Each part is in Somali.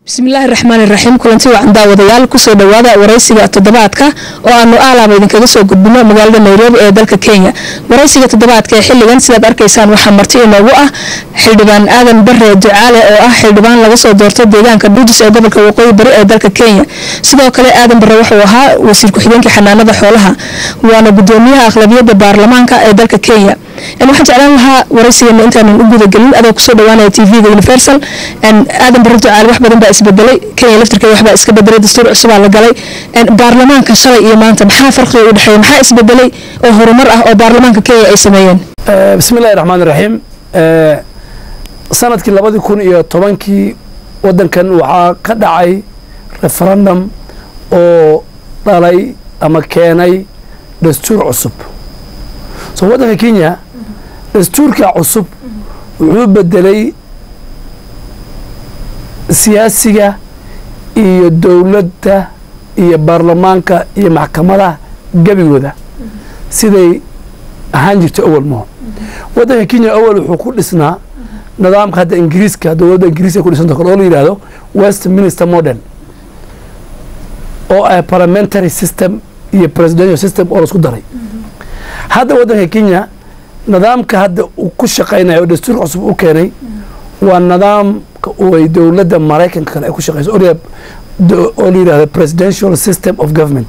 bismillaahi raxmaani raxiim kulanti wacan daawadayaal kusoo dhawaada waraysiga toddobaadka oo aanu aalaaba idinkaga soo gudbino magaalada nairobi ee dalka kenya waraysiga toddobaadka ee xiligan sidaad arkaysaan waxaa marti inoogu ah xildhibaan aadan bare ducaale oo ah xildhibaan laga soo doorto deegaanka dhuudis ee gobolka waqooyi bari ee dalka kenya sidoo kale aadan bare wuxuu ahaa wasiir ku-xigeenkii xanaanada xoolaha waana gudoomiyaha aqlabiyadda baarlamaanka ee dalka kenya waxaan jeclaan lahaa waraysigeena intaanan u gudagelin adoo kusoo dhawaanaya tvga universal aadan bare ducaale wax badan baa isbedelay kenya laftirkeeda waxbaa iska bedelay dastuur cusubaa la galay baarlamaanka shalay iyo maanta maxaa farqiga u dhexeeya maxaa isbedelay oo horumar ah oo baarlamaanka kenya ay sameeyeen bismi illahi raxmaan iraxiim sanadkii labadii kun iyo tobankii waddankan waxaa ka dhacay referendum oo dhalay ama keenay dastuur cusub so waddanka kenya dastuurka cusub wuxuu bedelay siyaasiga iyo dowladda iyo baarlamaanka iyo maxkamadaha gebigooda siday ahaan jirto awal maho waddanka kenya awal wuxuu ku dhisnaa nidaamka hadda ingiriiska dowladda ingiriiska ku dhisanta kale oo la yidhahdo west minister model oo ah parliamentary system iyo presidential system oo laisku daray hadda waddanka kenya nidaamka hadda uu ku shaqaynayo oo dastuurka cusub u keenay waa nidaamka ay dowladda maraykanka kale ay ku shaqeyso oo la yidhahdo presidential system of government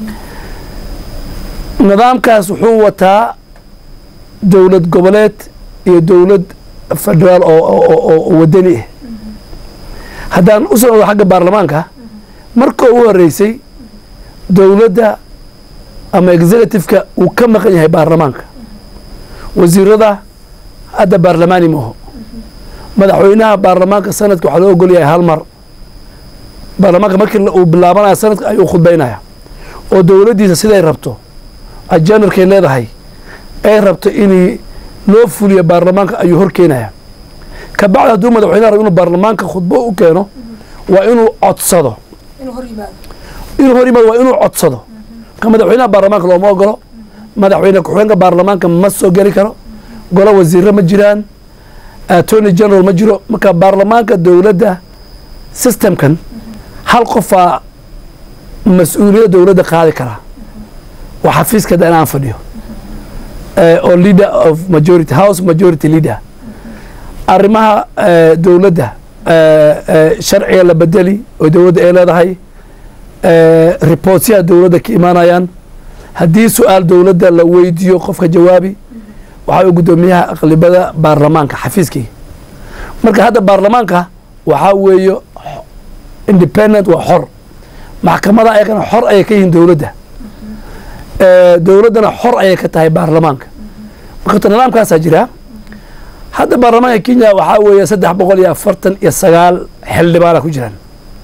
nidaamkaas wuxuu wataa dowlad goboleed iyo dowlad federaal oo wadani ah haddaan u socdo xagga baarlamaanka marka ugu horeysay dowladda ama executiveka uu ka maqan yahay baarlamaanka wasiirada hadda baarlamaani maaho madaxweynaha baarlamaanka sanadka waxaa loo ogol yahay hal mar baarlamaanka markii uu bilaabanaya sanadka ayuu khudbaynaya oo dowladdiisa siday rabto ajanarkay leedahay ay rabto in loo fuliyo baarlamaanka ayuu hor keenaya ka bacdi hadduu madaxweynaha rabo inuu baarlamaanka khudbo u keeno waa inuu codsado inuu hor yimaado waa inuu codsado marka madaxweynaha baarlamaanka looma ogolo madaxweyne ku-xigeenka baarlamaanka ma soo geli karo golo wasiiro ma jiraan attorney general ma jiro marka baarlamaanka dowladda systemkan hal qofaa mas-uuliyadda dowladda qaadi karaa waa xafiiska da inaan fadhiyo oo leader of majority house majority leader arrimaha dowladda sharciga la bedeli oo dowladda ay leedahay reportyaha dowladda ka imaanayaan haddii su-aal dowladda la weydiiyo qofka jawaabi waxaa u guddoomiyaha aqlibada baarlamaanka xafiiskii marka hadda baarlamaanka waxaa weeye independent waa xor maxkamada ayagana xor ayay ka yihiin dowladda dowladdana xor ayay ka tahay baarlamaanka marka nidaamkaasaa jira hadda baarlamaanka kenya waxaa weeye saddex boqol iyo afartan iyo sagaal xildhibaana ku jiraan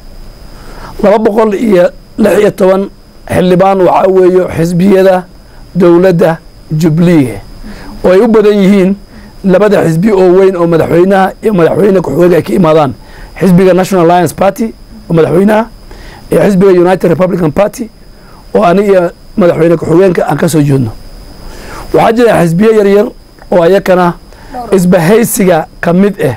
laba boqol iyo lix iyo toban xildhibaan waxaa weeye xisbiyada dowladda jubliye oo ay u badan yihiin labada xisbi oo weyn oo madaxweynaha iyo madaxweyne ku-xigeenka ay ka imaadaan xisbiga national alliance party oo madaxweynaha iyo xisbiga united republican party oo ani iyo madaxweyne ku-xigeenka aan ka soo jeedno waxaa jira xisbiye yaryar oo ayakana isbahaysiga ka mid ah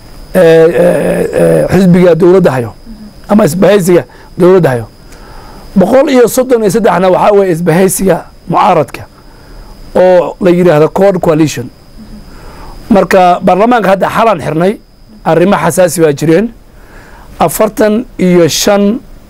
xisbiga dowladda hayo ama isbahaysiga dowladda hayo boqol iyo soddon iyo saddexna waxaa weeye isbahaysiga mucaaradka oo la yidhaahdo cod coalition marka baarlamaanka hadda xalaan xirnay arrimo xasaasi baa jireen afartan iyo shan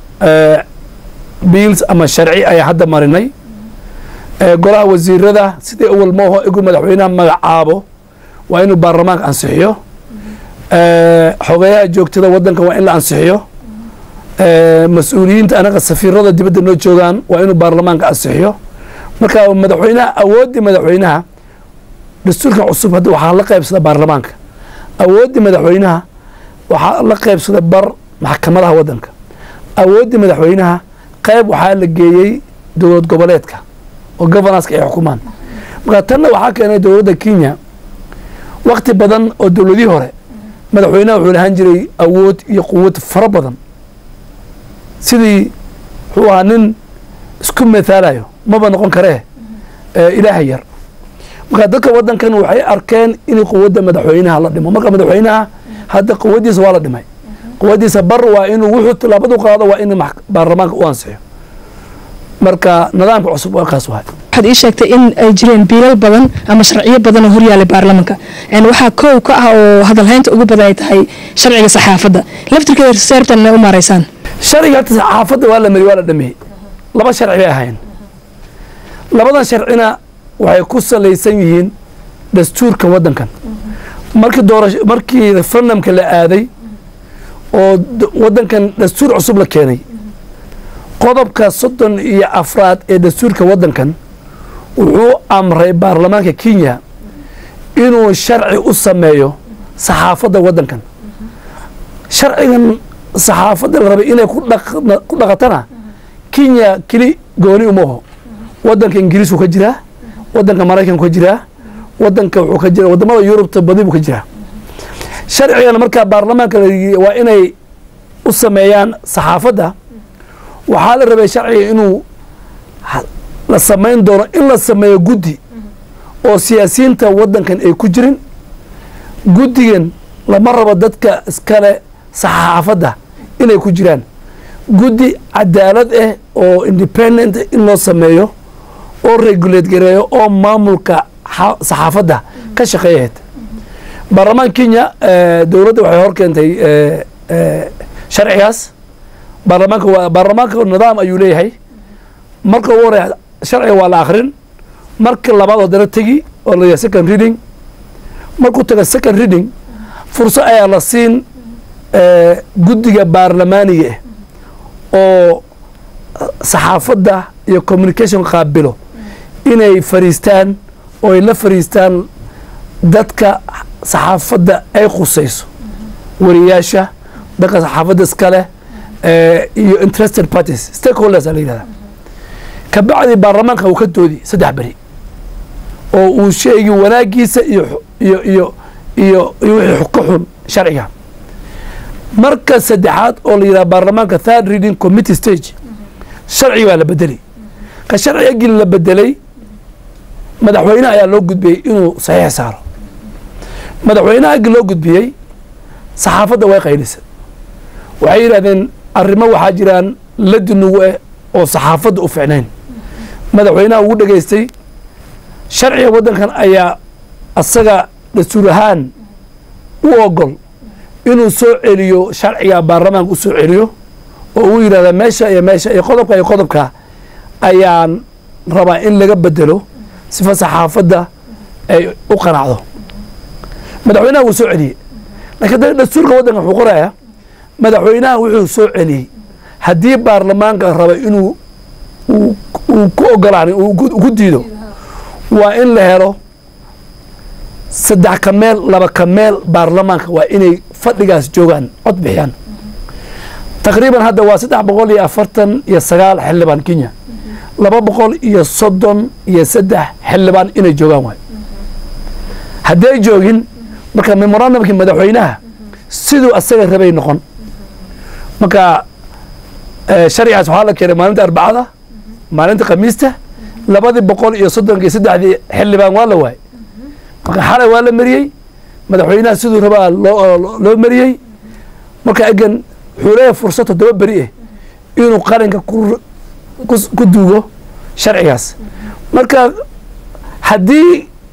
biils ama sharci ayaa hadda marinay golaha wasiirada sidii awal mooho igu madaxweynaha magacaabo waa inuu baarlamaanka ansixiyo xogeyaha joogtada waddanka waa in la ansixiyo mas-uuliyiinta anaga safiirada dibadda noo joogaan waa inuu baarlamaanka ansixiyo marka madaxweynaha awooddii madaxweynaha dastuurkan cusub hadda waxaa la qaybsada baarlamaanka awooddii madaxweynaha waxaa la qaybsada bar maxkamadaha waddanka awooddii madaxweynaha qayb waxaa la geeyey dowlad goboleedka oo governorska ay xukumaan marka tanna waxaa keenay dowladda kenya wakti badan oo dowladihii hore madaxweynaha wuxuu lahaan jiray awood iyo quwad fara badan sidii wuxuu ahaa nin isku mathaalayo maba noqon karee ilaaha yar marka dadka waddankan waxay arkeen in quwadda madaxweynaha la dhimo marka madaxweynaha hadda quwaddiisa waa la dhimay quwadiisa bar waa inuu wuxuu tilaabadu qaado waa in baarlamaanka u ansixiyo marka nidaamka cusub waa kaas waay waxaad ii sheegtay in ay jireen biilal badan ama sharciyo badan oo horyaalay baarlamanka waxaa kow ka ah oo hadalhaynta ugu badan ay tahay sharciga saxaafadda laftirkeeda seertan inay u maaraysaan sharciga hata saxaafadda waa la mari waa la dhameeyey laba sharci bay ahayn labadan sharcina waxay ku salaysan yihiin dastuurka waddankan markii doorasho markii referendumka la aaday oo waddankan dastuur cusub la keenay qodobka soddon iyo afraad ee dastuurka waddankan wuxuu amray baarlamaanka kenya inuu sharci u sameeyo saxaafadda waddankan sharcigan saxaafadda la rabay inay ku dhaqatana kenya keli gooni umaho waddanka ingiriisku ka jiraa waddanka maraykanku ka jiraa waddanka wuxuu ka jira wadamada yurubta badi buu ka jiraa sharcigan markaa baarlamaanka waa inay u sameeyaan saxaafadda waxaa la rabay sharciga inuu la samayn doono in la sameeyo guddi oo siyaasiyiinta waddankan ay ku jirin guddigan lama rabo dadka iskale saxaafadda inay ku jiraan guddi cadaalad ah oo independent in loo sameeyo oo regulate gareeyo oo maamulka saxaafadda ka shaqeeyahayd baarlamaanka kenya dowladda waxay hor keentay sharcigaas baarlamaanka waa baarlamaanka nidaam ayuu leeyahay marka ugu horeya sharciga waa la akrin marka labaad haddana tegi oo la yahay second reading markuu taga second reading furso ayaa la siin guddiga baarlamaaniga ah oo saxaafadda iyo communication qaabilo inay fariistaan oo ay la fariistaan dadka saxaafadda ay khusayso wariyaasha dadka saxaafadda iskale iyo interested parties stakeholders a la yidhahda kabacdi baarlamaanka uu ka doodi saddex beri oo uu sheegi wanaagiisa iyo iyo iyo iyo iyo wixii ka xun sharciga marka saddexaad oo la yidhaha baarlamaanka third reading committee stage sharci baa la bedelay ka sharciga gili la bedelay madaxweyne ayaa loo gudbiyey inuu saxiix saaro madaxweynaha agi loo gudbiyey saxaafadda way qaylisa waxay yidhahdeen arrimo waxaa jiraan ladinugu eh oo saxaafadda u ficnayn madaxweynaha ugu dhegaystay sharciga waddankan ayaa asaga dastuur ahaan u ogol inuu soo celiyo sharciga baarlamaanka u soo celiyo oo uu yidhahda meesha iyo meesha iyo qodobka iyo qodobka ayaan rabaa in laga bedelo sifa saxaafadda ay u qanacdo madaxweynaha wuu soo celiyey laakiin da dastuurka waddanka wuxuu qorayaa madaxweynaha wuxuu soo celiyey haddii baarlamaanka raba inuu uu ku ogolaan uu ku diido waa in la helo saddex ka meel laba ka meel baarlamaanka waa inay fadhigaas joogaan cod bixiyaan taqriiban hadda waa saddex boqol iyo afartan iyo sagaal xildhibaan kenya laba boqol iyo soddon iyo saddex xildhibaan inay joogaan waay hadday joogin marka memorandumkii madaxweynaha siduu asaga rabay noqon marka sharcigaas waxaa la keenay maalinta arbacada maalinta khamiista labadii boqol iyo soddonka iyo saddexdii xildhibaan waa la waay marka xalay waa la mariyey madaxweynaha siduu rabaa loo mariyey marka egan wuxuu leeyahay fursad toddoba beri ah inuu qaranka ku duugo sharcigaas marka haddii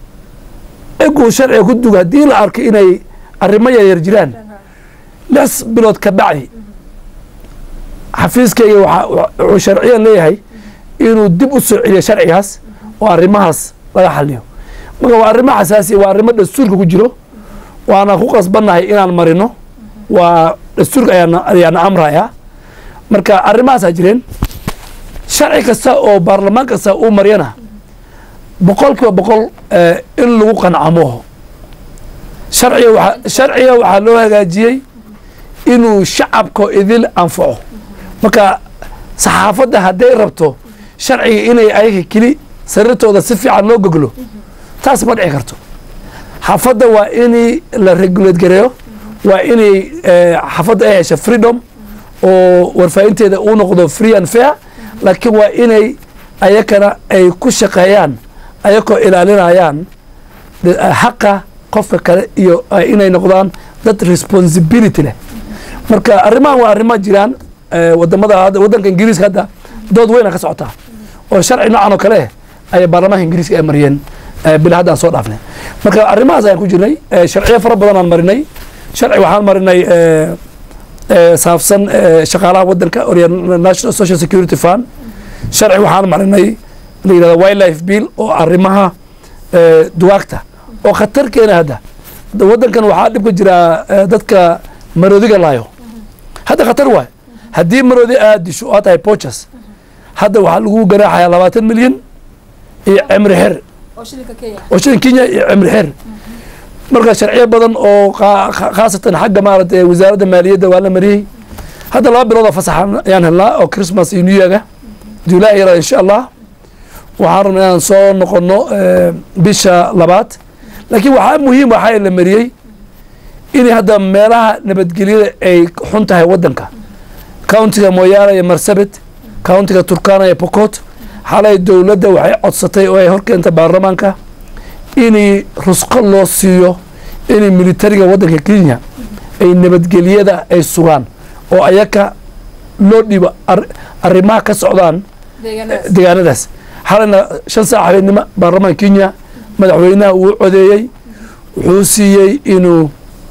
eguu sharciga ku duugo haddii la arko inay arrimo yaryar jiraan lix bilood ka bacdi xafiiskayga wuxuu sharciyan leeyahay inuu dib u soo celiyo sharcigaas oo arrimahaas laga xaliyo marka waa arrimo xasaasiya waa arrimo dastuurka ku jiro waana ku qasbannahay inaan marino waa dastuurka ayaana amraya marka arrimahaasaa jireen sharci kasta oo baarlamaan kasta uu maryana boqol kiiba boqol in lagu qancamo sharciga sharciga waxaa loo hagaajiyey inuu shacabka idil anfaco marka saxaafadda hadday rabto sharciga inay ayaga keli sariirtooda si fiican loo goglo taas ma dhici karto xaafadda waa in la regulate gareeyo waa inay xaafadda ay hesha freedom oo warfaahinteeda uu noqdo free and fair laakiin waa inay ayakana ay ku shaqeeyaan ayakoo ilaalinayaan xaqa qofka kale iyo inay noqdaan dad responsibility leh marka arrimahan waa arrimo jiraan eh, wadamada hadda- wadanka ingiriiska hadda dood weyna ka socotaa oo sharci noocan oo kale eh ayay baarlamaanka ingiriiska ay mariyeen eh, bil haddaan soo dhaafnay marka arrimahaas ayaan ku jirnay eh, sharciyo fara badan aan marinay sharci waxaan marinay eh, eh, saabsan eh, shaqaalaha wadanka or national social security fund sharci waxaan marinay la yidhahda wildlife bill oo arrimaha eh, duwaagta oo khatar keena hadda Da- wadankan waxaa dhib ka jira eh, dadka maroodiga laayo hadda khatar waay haddii maroodi aad disho oo aad tahay pochas hadda waxaa lagu ganaaxayaa labaatan milyan iyo cimri xer oo shilin kenya iyo cimri xer marka sharciyo badan oo qa- qa- khaasatan xagga maaragtay wasaaradda maaliyadda waa la mariyey hadda laba bilood oo fasaxa ayaan helnaa oo christmas iyo new yearga july yara insha allah waxaan rabnaa inaan soo noqono eh, bisha labaad laakiin waxaa muhiim waxaa la mariyey in hadda meelaha nabadgelyada ay xun tahay wadanka countiga moyaale iyo marsabit countiga turkana iyo pokot xalay dowladda waxay codsatay oo ay horkeentay baarlamaanka in rusqo loo siiyo in militariga wadanka kenya ay nabadgelyada ay sugaan oo ayaka loo dhibo ar- arrimaha ka socdaan deegaanadaas xalayna shan saac habeenimo baarlamaanka kenya madaxweynaha uu codeeyey wuxuu siiyey inuu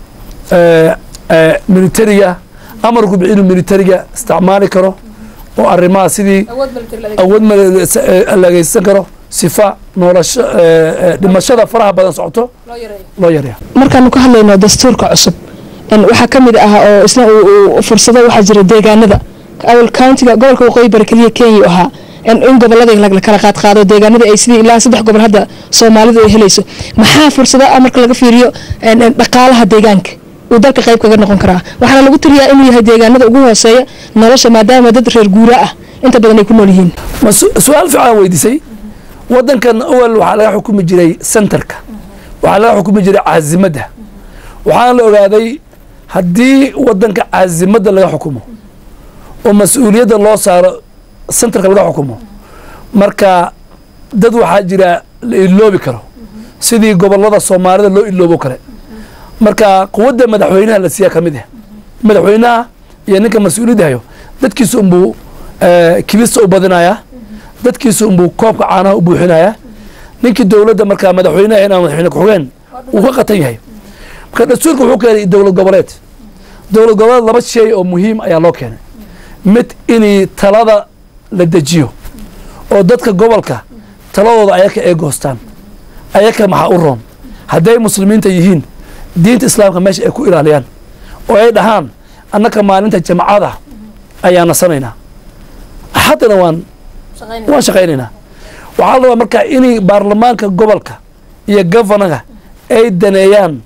eh, eh, militariga amarku bixi inuu militariga isticmaali karo oo arrimaha sidii awood malageysan karo sifa noolasho eh, eh, dhimashada faraha badan socoto loo yareeyo markaanu ka hadlayno dastuurka cusub en waxaa ka mid ah oo isna uu- uu fursado waxaa jira deegaanada awal countiga gobolka waqooyi bari keliya kenya uu ahaa en in gobolada la kala qaad qaado deegaanada ay sidii ilaa saddex gobol hadda soomaalidu ay helayso maxaa fursado ah marka laga fiiriyo en- en dhaqaalaha deegaanka uu dalka qayb kaga noqon karaa waxaana lagu tiriyaa inuu yahay deegaanada ugu hooseeya nolosha maadaama dad reer guura ah inta badan ay ku nool yihiin ma su- su-aal fiican weydiisay wadankan awal waxaa laga xukumi jiray centerka waxaa laga xukumi jiray caasimadda waxaana la ogaaday haddii wadanka caasimadda laga xukumo oo mas-uuliyadda loo saaro centerka laga xukumo marka dad waxaa jira la iloobi karo sidii gobolada soomaalida loo iloobo kale marka quwadda madaxweynaha la siiyaa ka mid ah madaxweynaha iyo ninka mas-uuliyadda hayo dadkiisa unbuu eh, kibista u badinayaa dadkiisa unbuu koobka caanaha u buuxinayaa ninkii dowladda markaa madaxweynaha inaan madaxweyne ku-xigeen uu ka qatan yahay marka dastuurka wuxuu keenay dowlad goboleed dowlad goboleed laba shay oo muhiim ayaa loo keenay mid inay talada la dejiyo oo dadka gobolka taladooda ayaka ay goostaan ayaka maxaa u roon hadday muslimiinta yihiin diinta islaamka meesha ay ku ilaaliyaan oo ay dhahaan annaka maalinta jamcada ayaa nasanaynaa haddana waan waan shaqaynaynaa waxaa la rabaa marka inay baarlamaanka gobolka iyo governaga ay daneeyaan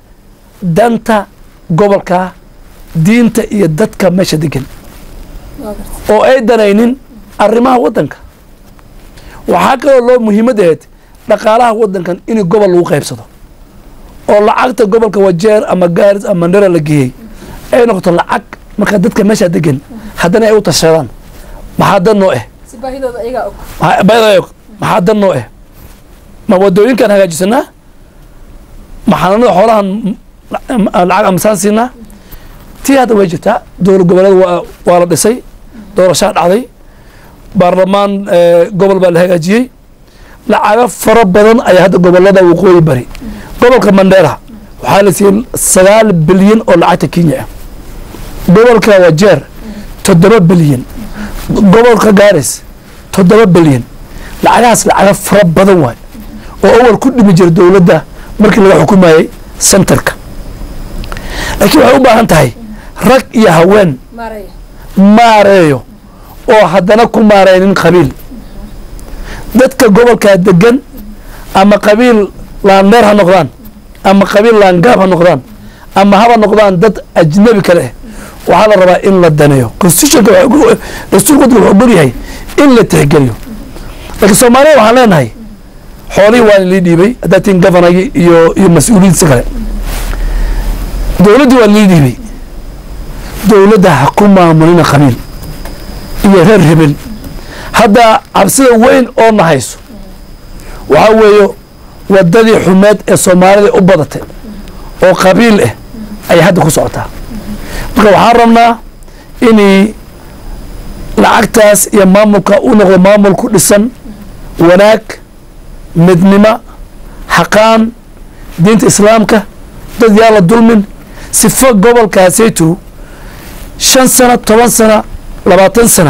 danta gobolka diinta iyo dadka meesha degan oo ay danaynin arrimaha wadanka waxaa kaloo loo muhiimad ahayd dhaqaalaha wadankan in gobol lagu qaybsado oo lacagta gobolka wajeer ama gaaris ama mandera la geeyey ay noqoto lacag marka dadka meesha degan haddana ay u tashadaan maxaa dan noo eh maxaa bayada og maxaa dan noo eh ma wadooyinkaan hagaajisanaa ma xanaanada xoolahan m- lacag amasaan siinaa tii hadda way jirtaa dowlad goboleed waa waa la dhisay doorashaa dhacday baarlamaan eh, gobol baa la hagaajiyey lacago fara badan ayaa hadda gobolada waqooyi bari gobolka mandera waxaa la siiyey sagaal bilyan oo lacagta kenya ah gobolka wajeer toddoba bilyan gobolka gaaris toddoba bilyan lacagahaas lacago fara badan waay oo awal ku dhimi jira dowladda markii laga xukumayey centerka laakiin waxay u baahan tahay rag iyo haween maareeyo oo haddana ku maareynin qabiil dadka gobolkaa degan ama qabiil laandheer ha noqdaan ama qabiil laangaab ha noqdaan ama haba noqdaan dad ajnabi kale ah waxaa la rabaa in la daneeyo constitutionka waxa ugu- dastuurka waddanka wuxuu ogol yahay in la tixgeliyo laakiin soomaaliya waxaan leenahay xoolihii waa lii dhiibay haddaa tin governorgii iyo iyo mas-uuliyiintiisa kale dowladdii waa lii dhiibay dowladda ha ku maamulina qabiil iyo reer hebel hadda cabsida weyn oo na hayso waxaa weeyo wadadii xumeed ee soomaalida u badatay oo qabiil ah ayay hadda ku socotaa marka waxaan rabnaa inay lacagtaas iyo maamulka u noqdo maamul ku dhisan wanaag midnimo xaqaan diinta islaamka dad yaa la dulmin sifo gobolkaasaytu shan sano toban sana labaatan sana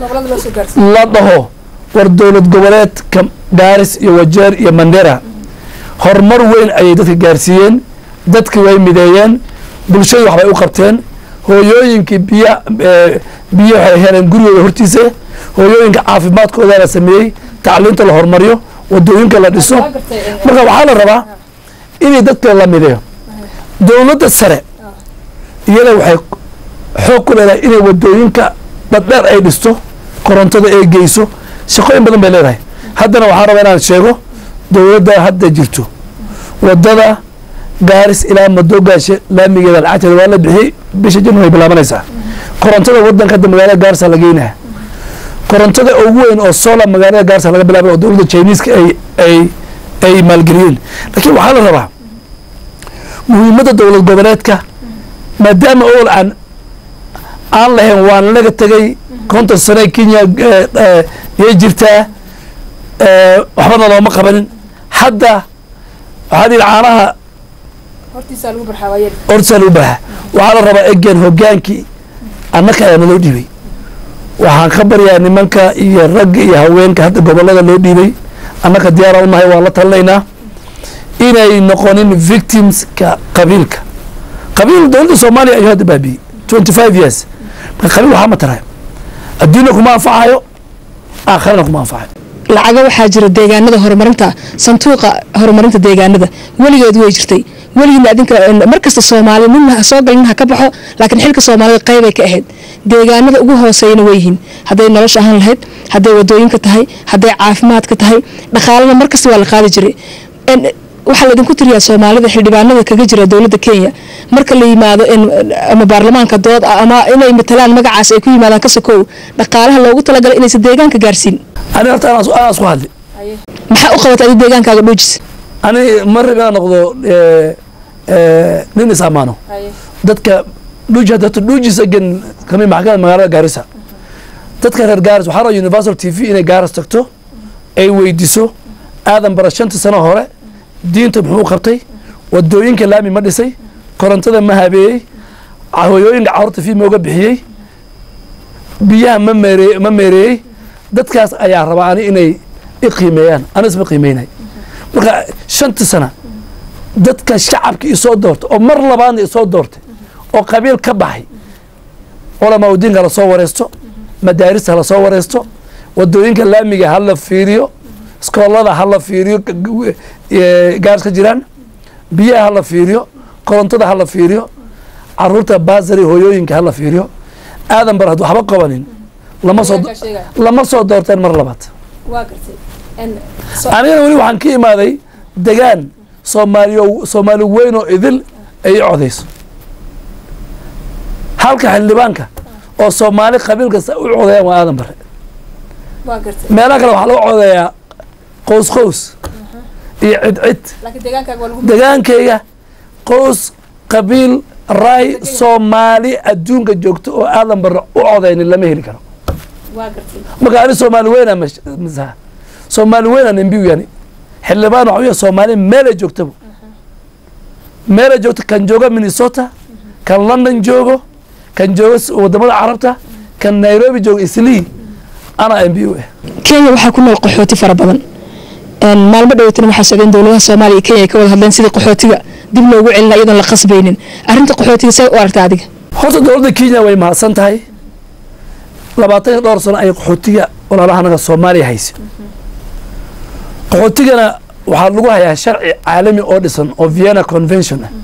la dhaho war dowlad goboleedka gaaris iyo wajeer iyo mandera horumar weyn ayay dadka gaarsiiyeen dadki way mideeyeen bulshadu waxbay u qabteen hooyooyinkii biya biyo waxay heleen gurigooda hortiisa hooyooyinka caafimaadkooda la sameeyey tacliinta la horumariyo wadooyinka la dhiso marka waxaa la rabaa inay dadka la mideeyo dowladda sare iyada waxay xoog ku leedahay inay wadooyinka dhadheer ay dhisto korontada ay geyso shaqooyin badan bay leedahay haddana waxaa rabaa inaan sheego dowladda hadda jirto wadada gaaris ilaa madoogaashe laamigeeda lacagteeda waa la bixiyey bisha jan way bilaabanaysaa korontada wadanka hadda magaalada gaarisa la geynaya korontada ugu weyn oo sola magaalada gaarisa laga bilaabay oo dowladda chineska ay ay ay maalgeliyeen laakiin waxaa la rabaa muhiimadda dowlad goboleedka maadaama owal aan aan lahayn waan laga tegay konton sane kenya yay jirtaa waxbana looma qabanin hadda waxaa dhihi caanaha hortiisaa lagu baxa waxaa la rabaa egen hogaankii annaka ayaa naloo dhiibay waxaan ka baryaa nimanka iyo ragga iyo haweenka hadda gobolada loo dhiibay annaka diyaara unahay waan la talinaynaa inay noqonin victimska qabiilka qabiil dowladda soomaaliya ayuu hadda baabiyey twenty five years marka qabiil waxaa ma tarayo adduunna kuma anfacayo aakharana kuma anfacayo lacaga waxaa jira deegaanada horumarinta sanduuqa horumarinta deegaanada weligeed way jirtay weligiina adinka markasta soomaali nin ha soo galin ha ka baxo laakiin xilka soomaalida qaybay ka ahayd deegaanada ugu hooseeyana way yihiin hadday nolosha ahaan lahayd hadday wadooyinka tahay hadday caafimaadka tahay dhaqaalada markasta waa la qaadi jiray waxaa laydinku tiriyaa soomaalida xildhibaanada kaga jira dowladda kenya marka la yimaado ama baarlamaanka dood ama inay matalaan magacaas ay ku yimaadaan ka sokow dhaqaalaha loogu talagalay inaysan deegaanka gaarsiin ani horta anaa isku hadli maxaa u qabatay adi deegaankaaga dhuujis ani ma rabi inaan noqdo nin is amaano dadka dhuuji hadda horta dhuujis agen kami maxkamada magaalada gaarisa dadka reer gaaris waxaa rabaa universal t v inay gaaris tagto ay weydiso aadan bara shanta sano hore diinta muxuu u qabtay wadooyinka laami ma dhisay korontada ma habeeyey hooyooyinka carruurta fii mooga bixiyey biyaha ma meere ma meereeyey dadkaas ayaa rabaa ani inay i qiimeeyaan anis ma qiimeynay marka shanta sana dadka shacabka isoo doortay oo mar labaadna isoo doortay oo qabiil ka baxay culamaa udiinka hala soo wareysto madaarista hala soo wareysto wadooyinka laamiga hala fiiriyo iskoolada hala fiiriyo gaars ka jiraan biyaha hala fiiriyo korontada hala fiiriyo caruurta baasari hooyooyinka hala fiiriyo aadan bar had waxba qabanin lama soo lama soo doorteen mar labaad anigana weli waxaan ka imaaday degaan soomaaliyo soomaali weyn oo idil ay i codayso halka xildhibaanka oo soomaali qabiil kasta u codayaan waa aadan bare meelaha kale waxaa lagu codayaa qows qows iyo cid cid degaankayga qows qabiil raay soomaali adduunka joogto oo aadan bare u codaynin lama heli karo marka ani soomaali weyna masaha soomaali weyna nimbiu yani xildhibaan waxa weya soomaali meelay joogtaba meelay joogto kan jooga minnesota kan london joogo kan jooga wadamada carabta kan nairobi jooga islii anaa m b u ah kenya waxaa ku nool qaxooti fara badan maalmo dhowatana waxaa socdeen dowladaha soomaaliya iyo kenya ay ka wada hadleen sidii qaxootiga dib loogu celina iyadoon la qasbaynin arrinta qaxootiga see u aragta adiga horta dowladda kenya way mahadsan tahay labaatan iyo dhowr sano ayay qaxootiga walaalaha anaga soomaaliya haysa qaxootigana waxaa lagu hayaa sharci caalami oo dhisan oo vienna convention ah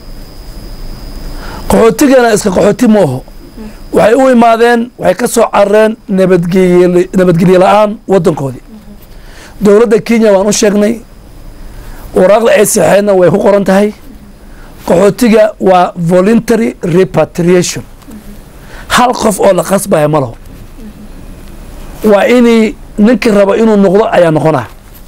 qaxootigana iska qaxooti mooho waxay u imaadeen waxay ka soo carareen nabadgey nabadgelye la-aan waddankoodii dowladda kenya waan u sheegnay waraaqda ay saxeenna way ku qoran tahay qaxootiga waa voluntary repatriation hal qof oo la qasbaya ma laho waa inii ninkii rabo inuu noqdo ayaa noqonaa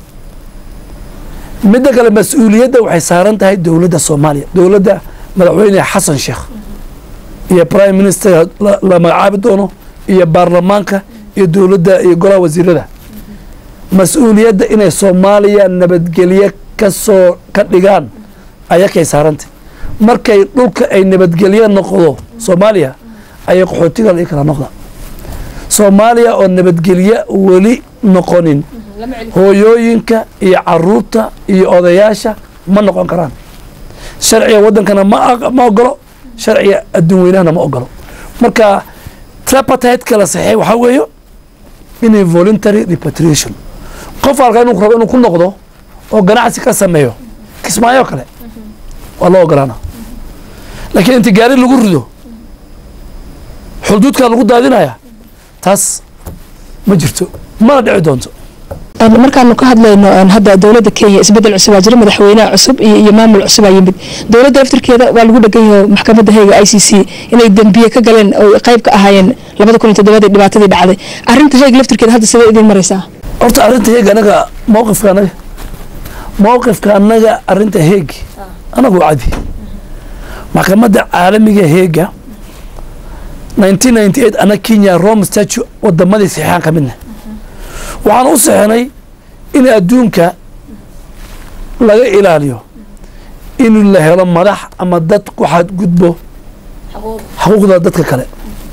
midda kale mas-uuliyadda waxay saaran tahay dowladda soomaaliya dowladda madaxweyne xasan sheekh iyo prime minister la magacaabi doono iyo baarlamaanka iyo dowladda iyo golaha wasiirada mas-uuliyadda inay soomaaliya nabadgelye kasoo ka dhigaan ayakay saarantay markay dhulka ay nabadgelye noqdo soomaaliya ayay qaxootiga la kala noqda soomaaliya oo nabadgelye weli noqonin hooyooyinka iyo caruurta iyo odayaasha ma noqon karaan sharciga waddankana ma ogolo sharciga adduun weynahana ma ogolo marka trapatite la saxeey waxaa weeyo inay voluntary repatriation qof halka inuu rabo inuu ku noqdo oo ganacsi ka sameeyo kismaayo kale waa loo ogolaana laakiin inta gaari lagu rido xuduudkaa lagu daadinaya taas ma jirto mana dhici doonto markaanu ka hadlayno hadda dowladda kenya isbedel cusubaa jira madaxweynaha cusub iyo maamul cusubaa yimid dowladda laftirkeeda waa lagu dhegan yaho maxkamadda heyga i c c inay dembiye ka galeen oo qayb ka ahaayeen labada kun iyo toddobadii dhibaatadii dhacday arrinta heyga laftirkeeda hadda sidee idiin maraysaa horta arrinta heeg anaga mowqifka anaga mowqifka anaga arrinta heeg anagu cadi maxkamadda caalamiga heega nineteen ninety eight ana kenya rome statue wadamadii saxiixaan ka midna waxaan u saxinay in adduunka laga ilaaliyo in la helo madax ama dad ku xadgudbo xuquuqda dadka kale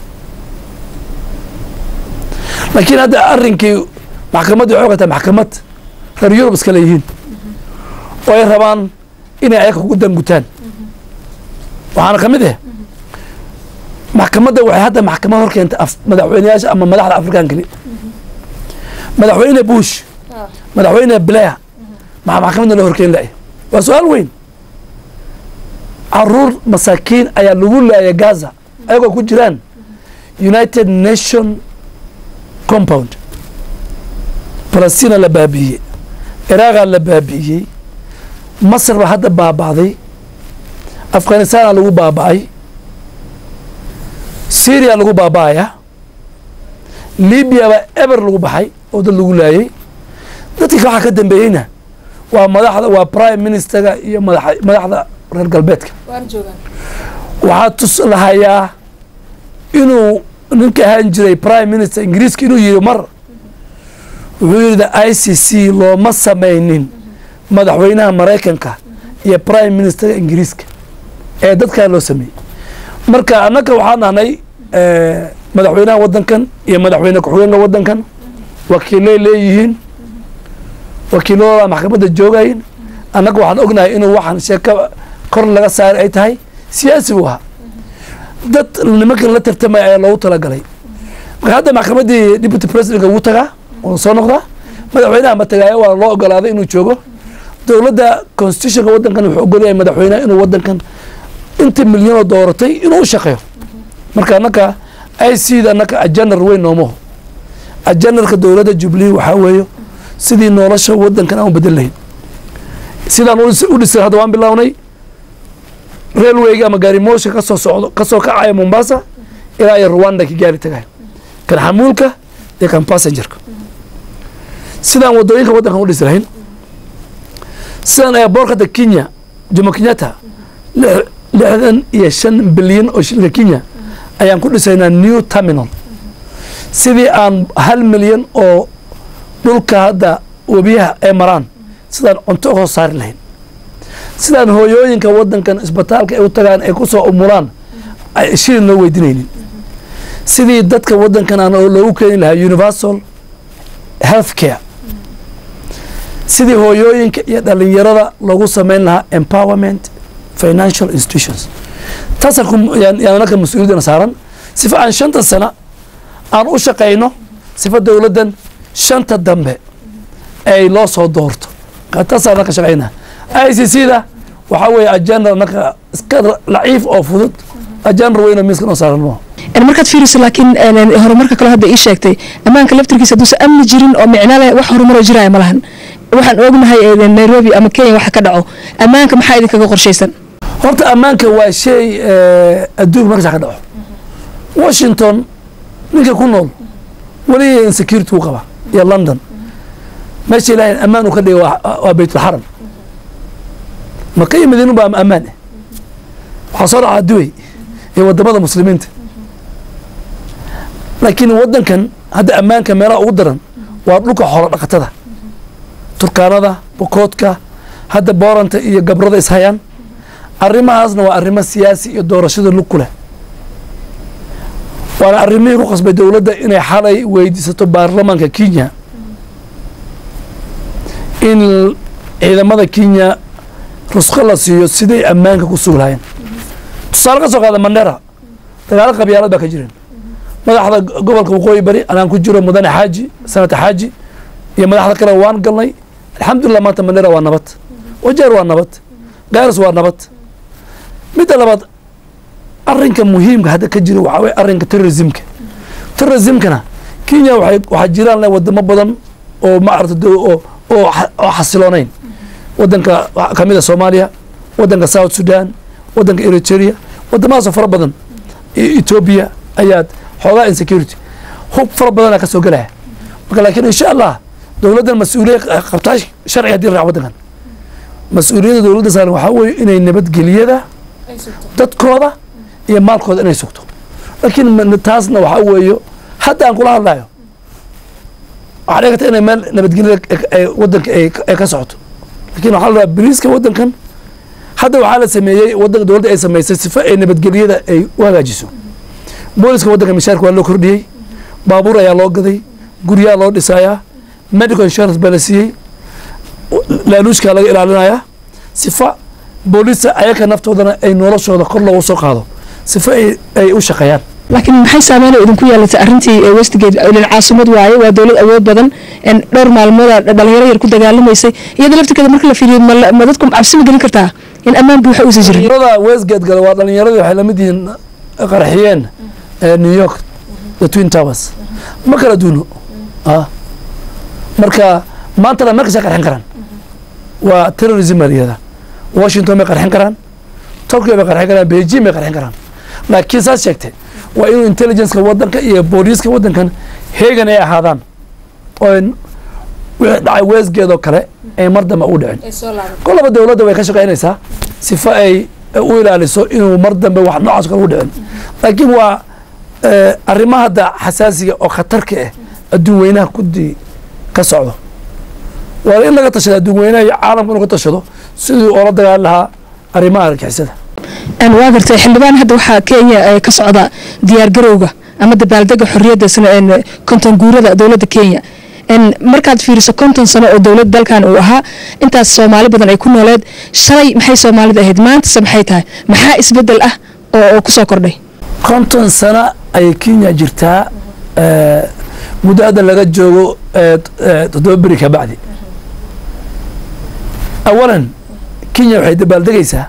laakiin hadda arrinkii maxkamadda waxay ogatahay maxkamad reer yurub iskale yihiin oo ay rabaan inay ayaka kugu dangutaan waxaana ka mid ah maxkamadda waxay hadda maxkamad hor keentay madaxweyneyaasha ama madaxda afrikaan keli madaxweyne bush madaxweyne blair maxaa maxkamadda loo horkeyn laaya waa su-aal weyn caruur masaakiin ayaa lagu laaya gaza ayagoo ku jiraan united nation compound falastina la baabi'iyey iraaqa la baabi'iyey masar baa hadda baaba'day afghanistaana lagu baaba'ay syria lagu baaba'aya libiya baa eber lagu baxay oo dad lagu laayay dadkii waxaa ka dambeeyeyna waa madaxda waa prime ministerga iyo madax madaxda reer galbeedka waxaa tus lahayaa inuu ninka ahaan jiray prime minister ingiriiska inuu yihi mar wuxuu yidhi i c c looma samaynin madaxweynaha maraykanka iyo prime ministerga ingiriiska ee dadkaa loo sameeyey marka annaka waxaan nahnay madaxweynaha waddankan iyo madaxweyne ku-xigeenka waddankan wakiilay leeyihiin wakiiladooda maxkamadda joogayin annaga waxaan ognahay inuu waxaan sheeko kor laga saari ay tahay siyaasi buu ahaa dad nimankan la tartamaya ayaa loogu talagalay marka hadda maxkamaddii deputy presidentka wuu tagaa wuu soo noqdaa madaxweynaha ma tagaayo waa loo ogolaaday inuu joogo dowladda constitutionka waddankan wuxuu ogolyahay madaxweynaha inuu waddankan inta milyanoo dooratay inuu u shaqeeyo marka annaka i c da annaka ajanar weyn noomaho ajanarka dowladda jubilee waxaa weeyo sidii nolosha waddankan aan u bedel lahayn sidaan u dhisan hadda waan bilownay railwayga ama gaarimoosha kasoo socdo kasoo kacaya mombasa ilaa iyo rwanda ka gaari tagayo kan xamuulka iyo kan passengerka sidaan wadooyinka waddankan u dhisi lahayn sidaan airboortka hadda kenya jomo kenyatta lixdan iyo shan bilyan oo shilinka kenya ayaan ku dhisaynaa new terminal sidii aan hal milyan oo dhulka hadda webiyaha ay maraan sidaan cunto uga saari lahayn sidaan hooyooyinka waddankan isbitaalka ay u tagaan ay ku soo umulaan shilin loo weydinaynin sidii dadka waddankan aan loogu keeni lahaa universal health care sidii hooyooyinka iyo dhalinyarada loogu samayn lahaa empowerment financial institutions taasyaanaka mas-uuliyadana saaran sifa aan shanta sana aan u shaqayno sifa dowladdan shanta dambe ay loo soo doorto taasaan ka shaqayna i c c da waxaa weeye ajanar naka iska laciif oo fudud ajanar weyno miiska noo saaran moo markaad fiiriso laakiin horumarka kaloo hadda ii sheegtay ammaanka laftirkiisa hadduusan amni jirin oo micno leh wax horumaroo jiraya ma lahan waxaan ognahay nairobi ama kenya waxa ka dhaco ammaanka maxaa idinkaga qorshaysan horta ammaanka waa shay adduunka markasa ka dhaco washington ninka ku nool weli insecurity u qaba iyo london meesha ilaahay ammaan uu ka dhigay waa baytulxaram maka iyo madiinu baa ammaan ah waxaa soo dhacaa duway iyo wadamada muslimiinta laakiin wadankan hadda ammaanka meelaha ugu daran waa dhulka xoolo dhaqatada turkaanada bokoodka hadda booranta iyo gabrada ishayaan arrimahaasna waa arrimo siyaasi iyo doorashada lug ku leh waana arrimihii ku qasbay dowladda inay xalay weydiisato baarlamaanka kenya in ciidamada kenya rusqo la siiyo siday ammaanka ku sugi lahayen tusaale ka soo qaada mandera dagaalo qabyaalad baa ka jireen madaxda gobolka waqooyi bari anaan ku jiro mudane xaaji sanata xaaji iyo madaxda kale waan galnay alxamdulilah maanta mandera waa nabad wajeer waa nabad gaaris waa nabad midda labaad arinka muhiimka hadda ka jiro waxaa weye arrinka terrorismka terrorismkana kenya waxay waxaa jiraan le wadamo badan oo maarata oo oo oo xasiloonayn wadanka kamid a soomaaliya wadanka south sudan wadanka eritrea wadamadaasoo fara badan etoobiya ayaad xoogaa insecurity hub fara badanaa ka soo gelaya marka laakiin insha allah dowladdan mas-uuliya qabtaa sharci hadii la raac wadankan mas-uuliyadda dowladda saaran waxaa weeye inay nabadgeliyada dadkooda iyo maalkooda inay sugto laakiin taasna waxaa weeyo hadda aan kula hadlayo waxaa dhici karta inay meel nabadgelyada wadanka ay ka socoto lakin waxaa la rabaa bariiska wadankan hadda waxaa la sameeyey wadanka dowladda ay samaysay sifa ay nabadgelyada ay u hagaajiso booliska wadanka mishaarka waa loo kordhiyey baabuur ayaa loo gaday guryaa loo dhisayaa medical insurance baa la siiyey laaluushkaa laga ilaalinayaa sifa boolisa ayaka naftoodana ay noloshooda kor loogu soo qaado sifa ay u shaqeeyaan laakiin maxay saameynoo idinku yeelatay arrintii westgate ilan caasimad waaye waa dowlad awood badan dhowr maalmooda dhalinyaro yar ku dagaalamaysay iyada laftirkeeda marka la fiiriyo ma dadku cabsi ma gelin kartaa in ammaan buuxa uusan jirin dhalinyarada westgate gale waa dhalinyaradii waxay lamid yihiin qarxiyeen new york the twin towers ma kala duuno marka maantana markasay qarxin karaan waa terrorism baa layihahdaa washington bay qarxin karaan tokyo bay qarxin karaan beijing bay qarxin karaan laakiin saas sheegtay waa inuu intelligenceka wadanka iyo booliiska wadankan heegan ay ahaadaan oo wixii dhacay weesgeedoo kale ay mar dambe u dhicin kolaba dowladda way ka shaqaynaysaa sifa ay u ilaaliso inuu mar dambe wax noocaas kale u dhicin laakiin waa arrimaha hadda xasaasiga oo khatarka ah adduun weynaha kudii ka socdo waa in laga tashada adduun weynaha iyo caalamka inuu ka tashado sidii oola dagaali lahaa arrimaha argixisada waa gartay xildhibaan hadda waxaa kenya ka socda diyaar garowga ama dabaaldega xorriyadda konton guurada dowladda kenya markaad fiiriso konton sano oo dowlad dalkan uu ahaa intaas soomaali badan ay ku nooleed shalay maxay soomaalida ahayd maantase maxay tahay maxaa isbedel ah oo kusoo kordhay konton sano ayay kenya jirtaa muddo hadda laga joogo toddoba beri ka bacdi awalan kenya waxay dabaaldegaysaa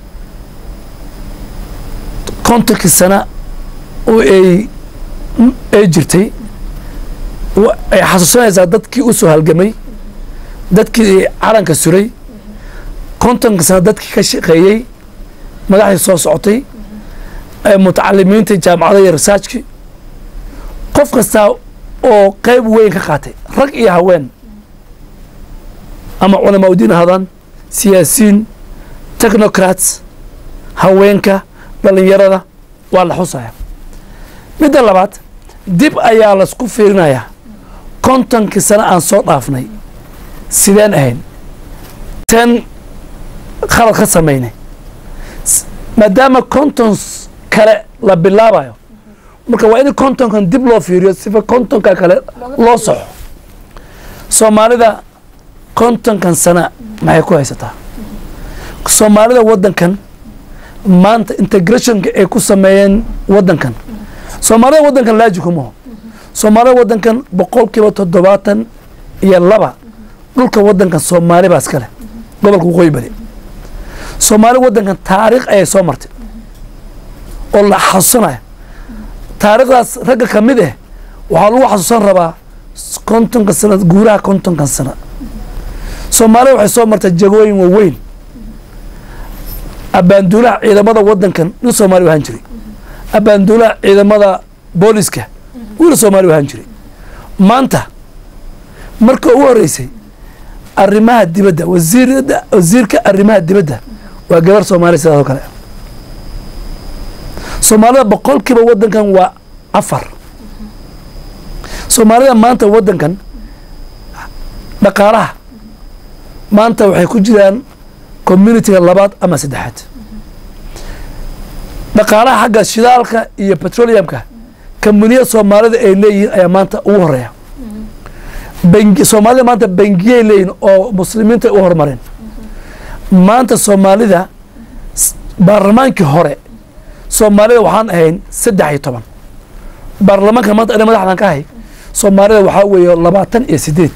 kontonkii sana oo ay ay jirtay ay xasuusanaysaa dadkii u soo halgamay dadkii calanka suray kontonka sana dadkii ka shaqeeyey madaxdii soo socotay mutacalimiinta jaamacada iyo resaajkii qof kastaa oo qeyb weyn ka qaatay rag iyo haween ama culamaa udiin ahaadaan siyaasiyiin technocrats haweenka dhalinyarada waa la xusaya midda labaad dib ayaa laisku fiirinayaa kontonkii sano aan soo dhaafnay sideen ahayn ten khalad ka samaynay maadaama konton kale la bilaabayo marka waa in kontonkan dib loo fiiriyo sifa kontonka kale loo soxo soomaalida kontonkan sana maxay ku haysataa soomaalida waddankan maanta integrationka ay ku sameeyeen waddankan soomaalida waddankan laajikumaho soomaalida waddankan boqol kiiba toddobaatan iyo laba dhulka waddankan soomaali baa iska leh gobolka waqooyi bari soomaali waddankan taariikh ayay soo martay oo la xasuusanayo taariikhdaas ragga ka mid ah waxaa lagu xasuusan rabaa kontonka sana guuraha kontonkan sana soomaalida waxay soo martay jagooyin waaweyn abaanduulaha ciidamada waddankan nin soomaali ahaan jiray abaanduulaha ciidamada booliska wiil soomaali ahaan jiray maanta marka ugu horeysay arrimaha dibadda wasiirada wasiirka arrimaha dibadda waa gabar soomaali sidaas oo kale soomaalida boqolkiiba waddankan waa afar soomaalida maanta waddankan dhaqaalaha maanta waxay ku jiraan communitiga labaad ama saddexaad dhaqaalaha xagga shidaalka iyo petroleumka kambaniya soomaalida ay leeyihiin ayaa maanta ugu horeeya bangi soomaalida maanta bangiyay leeyihin oo muslimiinta ay u horumareen maanta soomaalida baarlamaankii hore soomaalida waxaan ahayn saddex iyo toban baarlamaanka maanta ana madaxdan ka ahay soomaalida waxaa weeye labaatan iyo sideed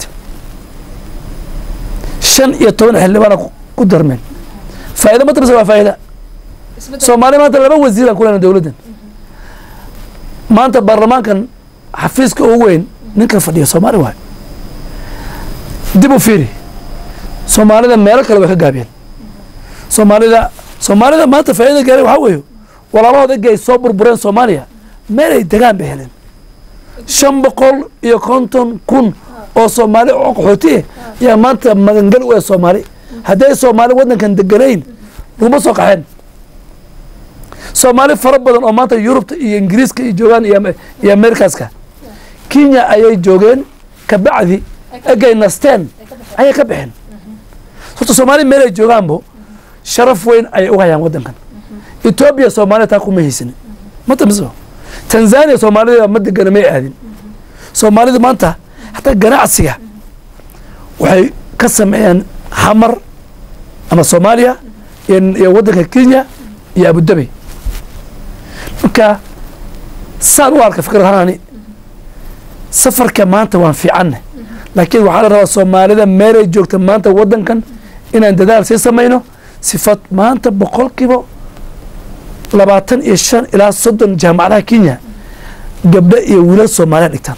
shan iyo toban xildhibaana ku darmeen faa'ido ma tabse waa faa'ida soomaaliya maanta laba wasiiraan ku lena dowladdan maanta baarlamaankan xafiiska ugu weyn ninkan fadhiya soomaali waayo dib u fiiri soomaalida meelo kale way ka gaabiyeen soomaalida soomaalida maanta faa'iida gaareen waxaa weeye walaalahooda egi ay soo burbureen soomaaliya meel ay degaan bay heleen shan boqol iyo konton kun oo soomaali oo qaxooti ah ayaa maanta magangal u ah soomaali hadday soomaali waddankan deganayn laguma soo qaxeen soomaali fara badan oo maanta yurubta iyo ingiriiska iyo joogaan iyo amerikaska kenya ayay joogeen kabacdi egay nasteen ayay ka baxeen horta soomaali meel ay joogaanbo sharaf weyn ayay u hayaan waddankan etoobiya soomaalida taa kuma haysanin matamiso tanzania soomaalida ma degana may aadin soomaalida maanta hataa ganacsiga waxay ka sameeyaan xamar ama soomaaliya iyo waddanka kenya iyo abudabi marka saan u arka fikr ahaani safarka maanta waan fiicanne laakiin waxaa la rabaa soomaalida meelay joogta maanta waddankan inaan dadaal sii samayno sifad maanta boqolkiiba labaatan iyo shan ilaa soddon jaamacadaha kenya gabdho iyo wiilal soomaaliya dhigtaan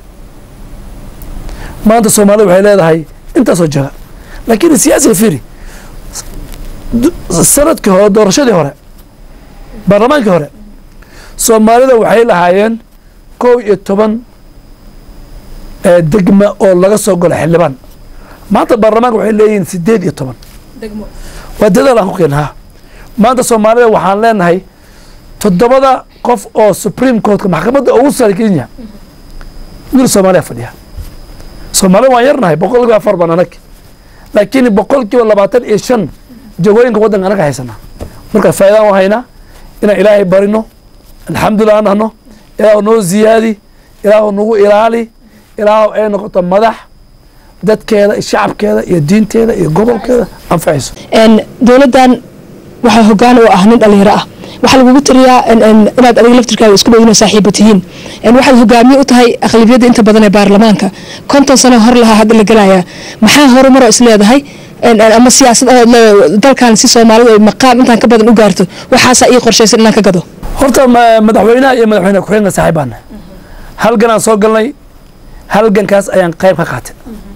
maanta soomaalida waxay leedahay intaasoo jaga laakiin siyaasiga fiiri sanadkii hore doorashadii hore baarlamaankii hore soomaalida waxay lahaayeen kow iyo toban degma oo laga soo galo xildhibaan maanta baarlamaanka waxay leeyihiin sideed iyo toban waa dadaal aan ku keenaha maanta soomaalida waxaan leenahay toddobada qof oo supreme courtka maxkamadda ugu sare kenya wiil soomaaliya fadhiya soomaalida waan yarnahay boqol kiiba afar baan anag laakiin boqol kiiba labaatan iyo shan jagooyinka waddanka anaga haysanaa marka faa'idaan u haynaa inaan ilaahay barino alxamdulilah aan dhahno ilaahu noo ziyaadi ilaahu nagu ilaali ilaahu ay noqoto madax dadkeeda shacabkeeda iyo diinteeda iyo gobolkeeda anfacayso dowladdan waxaa hogaan oo ah nin dhalinyaro ah waxaa lagugu tiriyaa inaad adiga laftirkaaga isku dhowdin oo saaxiiba tihiin waxaad hogaamiye u tahay aqlabiyadda inta badan ee baarlamaanka konton sano hor lahaa hadda la gelayaa maxaa horumaro is leedahay ama siyaasad dalkan si soomaalidu ay maqaam intaan ka badan u gaarto waxaasaa ii qorshaysan inaan ka gado horta madaxweynaha iyo madaxweyne ku-xigeenka saaxiib baana halgan aan soo galnay halgankaas ayaan qayb ka qaatay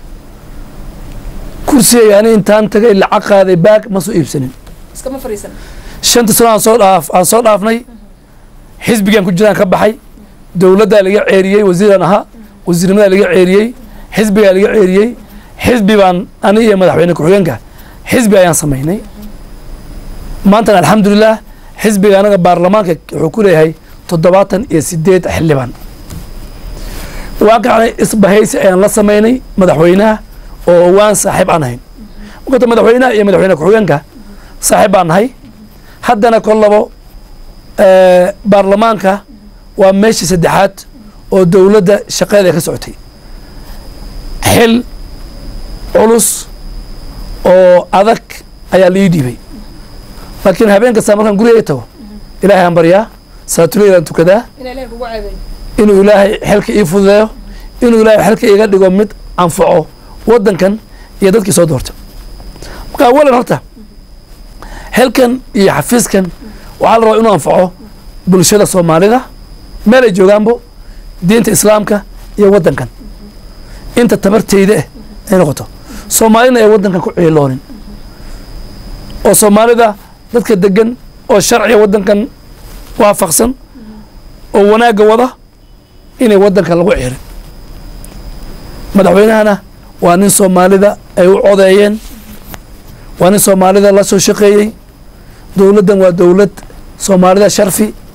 kursiga ani intaan tagay lacag qaaday baag ma soo iibsanin shanta sano aan soo dhaaf aan soo dhaafnay xisbigaan ku jiraan ka baxay dowladdaa laga ceeriyey wasiiraan ahaa wasiirnimadaa laga ceeriyey xisbigaa laga ceeriyey xisbi baan ani iyo madaxweyne ku-xigeenka xisbi ayaan samaynay maantana alxamdulilah xisbiga anaga baarlamaanka wuxuu ku leeyahay toddobaatan iyo sideed xildhibaan waan kacnay isbahaysi ayaan la samaynay madaxweynaha oo waan saaxiib aan ahayn markata madaxweynaha iyo madaxweyne ku-xigeenka saaxiib baan nahay haddana kollabo baarlamaanka waa meeshii saddexaad oo dowladda shaqeeda ay ka socotay xil culus oo adag ayaa la ii dhiibay laakiin habeen kasta markaan guriga tago ilaahay aan baryaa salaatuleylaan tukadaa inuu ilaahay xilka ii fududeeyo inuu ilaahay xilka iga dhigo mid anfaco waddankan iyo dadkii soo doorta marka awalan horta xilkan iyo xafiiskan waxaa la rabaa inuu anfaco bulshada soomaalida meel ay joogaanbo diinta islaamka iyo waddankan inta tabarteyda ah ay noqoto soomaalina ay waddankan ku ciiloonin oo soomaalida dadka degan oo sharciga waddankan waafaqsan oo wanaagga wada inay waddankan lagu ciirin madaxweynahana waa nin soomaalida ay u codeeyeen waa nin soomaalida la soo shaqeeyey dowladdan waa dowlad soomaalida sharfi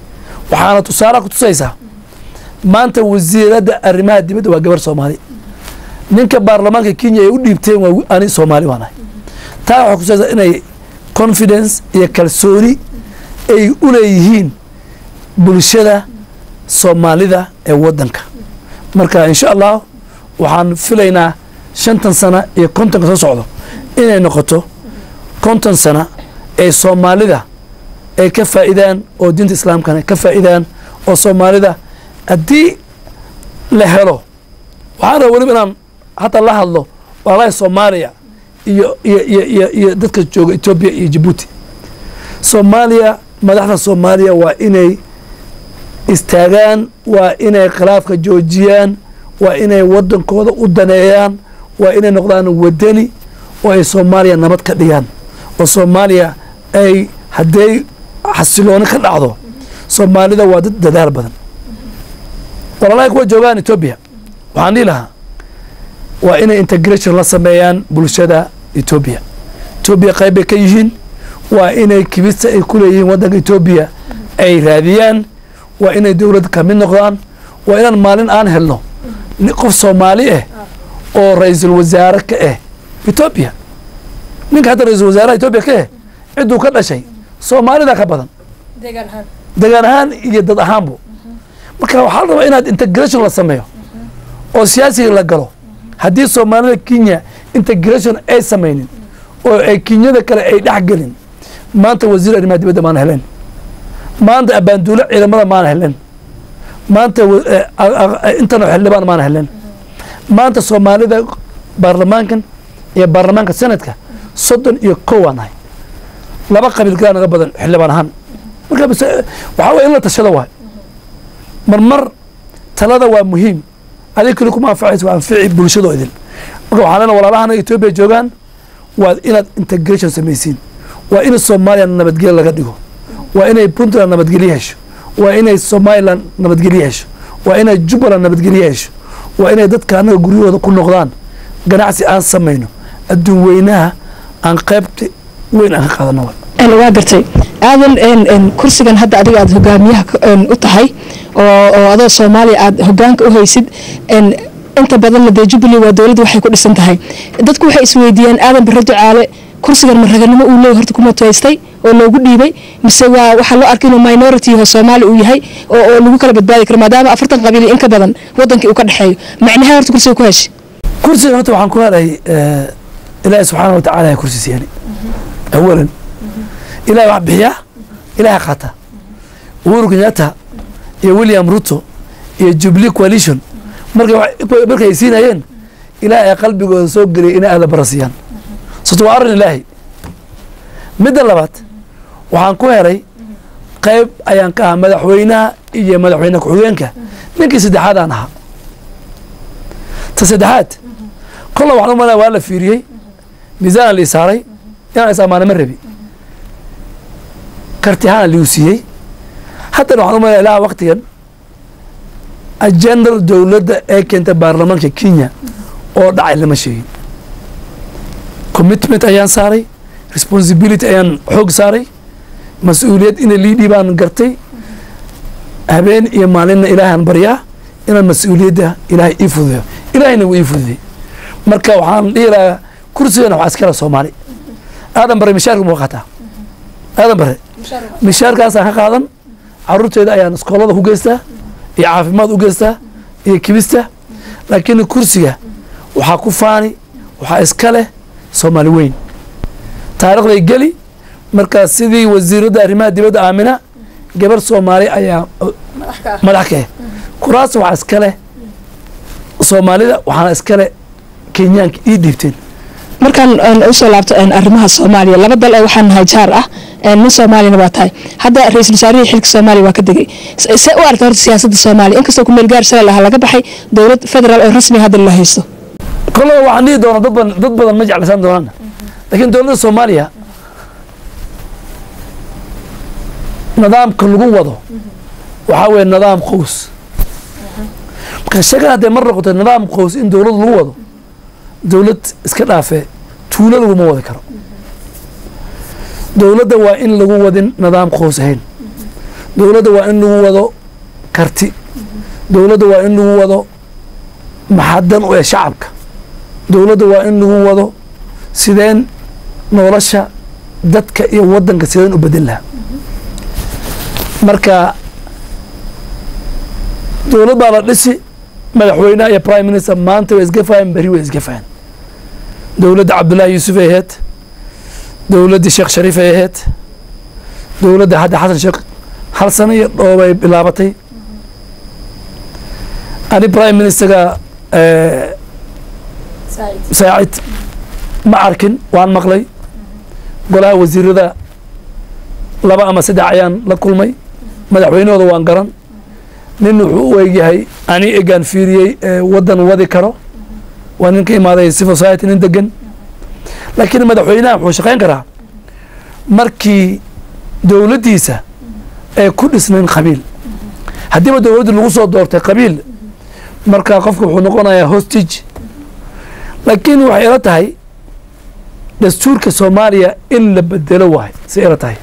waxaana tusaale ku tusaysaa maanta wasiiradda arrimaha dibadda waa gabar soomaali ninka baarlamaanka kenya ay u dhiibteen waa ani soomaali waanahay taa waxay kutusaysaa inay confidence iyo kalsooni ay u leeyihiin bulshada soomaalida ee waddanka marka insha allah waxaan filaynaa shantan sana iyo kontonka soo socdo inay noqoto konton sana ee soomaalida ay ka faa'iidaan oo diinta islaamkana ka faa'iidaan oo soomaalida haddii la helo waxaan raba weliba inaan hataa la hadlo walaalahi soomaaliya iyo iyo iyo iyo iyo dadka jooga etoobiya iyo jabuuti soomaaliya madaxda soomaaliya waa inay istaagaan waa inay khilaafka joojiyaan waa inay waddankooda u daneeyaan waa inay noqdaan wadani oo ay soomaaliya nabad ka dhigaan oo soomaaliya ay hadday xasilooni ka dhacdo soomaalida waa dad dadaal badan walaalahay kuwa joogaan etoobiya waxaan dhihi lahaa waa inay integration la sameeyaan bulshada etoobiya etoobiya qayb bay ka yihiin waa inay kibista ay ku leeyihiin waddanka etoobiya ay raadiyaan waa inay dowlad ka mid noqdaan waa inaan maalin aan helno qof soomaali ah oo ra-iisul wasaare ka ah etoobiya ninka hadda ra-iisul wasaaraha etoobiya ka ah cidduu ka dhashay soomaalida ka badan degaan ahaan iyo dad ahaanbu marka waxaa la rabaa inaad integration la sameeyo oo siyaasiga la galo haddii soomaalida kenya integration ay samaynin oo ay kenyada kale ay dhex gelin maanta wasiir arrimaha dibadda maana helen maanta abaanduulo ciidamada maana helen maanta intano xildhibaan maana helen maanta soomaalida baarlamaankan iyo baarlamaanka senadka soddon iyo kow aan nahay laba qabiil kalaa naga badan xildhibaan ahaan marka waxaa weye in la tashado waay marmar talada waa muhiim adig keli kuma anfacaysa waa anfici bulshadoo idin marka waxaan leenaha walaalahana etoobiya joogaan waa inaad integration samaysiin waa in soomaaliya nabadgelyo laga dhigo waa inay puntland nabadgelyo hesho waa inay somalilan nabadgelyo hesho waa inay jubbaland nabadgelyo hesho waa inay dadka annaga guryahooda ku noqdaan ganacsi aan samayno adduun weynaha aan qaybta weyn aan ka qaadano waa gartay aadan kursigan hadda adiga aad hogaamiyaha u tahay oo adoo soomaaliya aad hogaanka u haysid inta badanna dee jubbaland waa dowladda waxay ku dhisan tahay dadku waxay isweydiiyaan aadan barre ducaale kursigan ma raganimo uu leey horta kuma tuhaystay oo loogu dhiibay mise waa waxaa loo arkay inuu minority yaho soomaali uu yahay oo lagu kala badbaadi karo maadaama afartan qabiil in ka badan wadankii uu ka dhexeeyo macnaha horta kursiga ku heshay kursigan horta waxaan ku helay ilaahi subxaana wa tacala kursi siiyani awalan ilahay wax bixiya ilahay qaata uhuru kenyatta iyo william ruto iyo jubilee coalition markay ay siinayeen ilaahay qalbigooda soo geliyay inay aada bara siiyaan sabto waa arrin ilaahi midda labaad waxaan ku helay qayb ayaan ka ahaa madaxweynaha iyo madaxweyne ku-xigeenka ninkii saddexaad aan ahaa ta saddexaad kolla waxaan u malaya waa la fiiriyey miisaan lii saaray inaan is amaana ma rabi karti ahaan liu siiyey haddana waxaan u malaya ilaha waktigan ajendar dowladda ee keenta baarlamaanka kenya oo dhacay lama sheegin commitment ayaan saaray responsibility ayaan xoog saaray mas-uuliyad ina liidhi baan gartay habeen iyo maalinna ilaahaan baryaa inaan mas-uuliyadda ilaahay ii fududeyo ilaahayna wuu ii fududey marka waxaan dhihi lahaa kursigana waxaa iskala soomaali aadan bare mishaarka muu qaataa aadan bare mishaarkaasaan ka qaadan caruurteeda ayaan iskoolada ku geystaa iyo caafimaad u geystaa iyo kibista laakiin kursiga waxaa ku faani waxaa iska leh soomaali weyn taarikhday geli markaa sidii wasiiradda arrimaha dibadda aamina gabar soomaali ayaa madax ka ah kuraas waxaa iska leh soomaalida waxaana iska leh kenyaanka ii dhiibteen markaan usoo laabto arrimaha soomaaliya laba dal oo waxaa nahay jaar ah nin soomaaliyana waa tahay hadda ra-iisul wasaarihii xilka soomaaliya waa ka degay see u aragta horta siyaasadda soomaaliya inkastoo ku meel gaar shalay lahaa laga baxay dowlad federaal oo rasmi hadda la haysto kollaba waxaan dhihi doonaa dad badan dad badan ma jeclaysan doonaan laakiin dowladda soomaaliya nidaamka lagu wado waxaa weeye nidaam qows marka sheegan haddee mar noqoto nidaam qows in dowlad lagu wado dowlad iska dhaafee tuulo laguma wadi karo dowladda waa in lagu wadin nidaam qows ahayn dowladda waa in lagu wado karti dowladda waa in lagu wado maxadan u ee shacabka dowladda waa in lagu wado sideen nolosha dadka iyo waddanka sideen u bedel lahaa marka dowlad baa la dhisi madaxweynaha iyo prime minister maanta way isgafayan beri way isgafayan dowladda cabdullaahi yuusuf ay ahayd dowladdii sheekh shariif ay ahayd dowladda hadda xasan sheekh hal sano iyo dhoobay bilaabatay ani prime ministerga saacid ma arkin waan maqlay golaha wasiirada laba ama saddex ayaan la kulmay madaxweynahooda waan garan nin wuxuu u egyahay ani egaan fiiriyey waddan wadi karo waa nin ka imaaday civil society nin degan laakiin madaxweynaha wuxuu shaqayn karaa markii dowladdiisa ee ku dhisnayn qabiil haddiiba dowladdu lagu soo doortay qabiil markaa qofka wuxuu noqonayaa hostage laakiin waxay ila tahay dastuurka soomaaliya in la bedelo waayo si ila tahay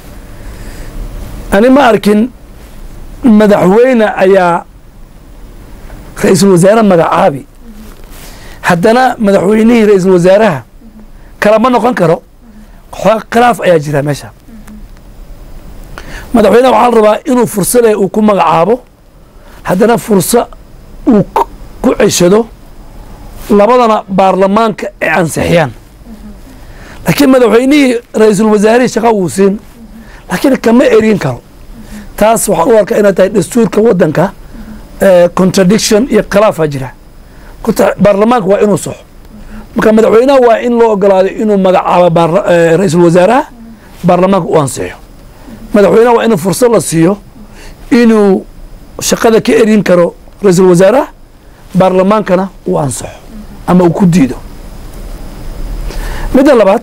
ani ma arkin madaxweyne ayaa ra-iisul wasaare magacaabi haddana madaxweynihii ra-iisul wasaaraha kalama noqon karo khilaaf ayaa jira meesha madaxweyneha waxaa la rabaa inuu furso leh uu ku magacaabo haddana furso uu ku ceshado labadana baarlamaanka ay ansixiyaan laakiin madaxweynihii ra-iisul wasaarihii shaqa wuu siin laakiin kama erin karo taas waxaan u arkaa inay tahay dastuurka waddanka contradiction iyo khilaafaa jira baarlamaanka waa inuu soxo marka madaxweynaha waa in loo ogolaaday inuu magacaabo ra-iisul wasaaraha baarlamaanka u ansixiyo madaxweynaha waa inuu fursad la siiyo inuu shaqada ka erin karo ra-iisul wasaaraha baarlamaankana uu ansaxo ama uu ku diido midda labaad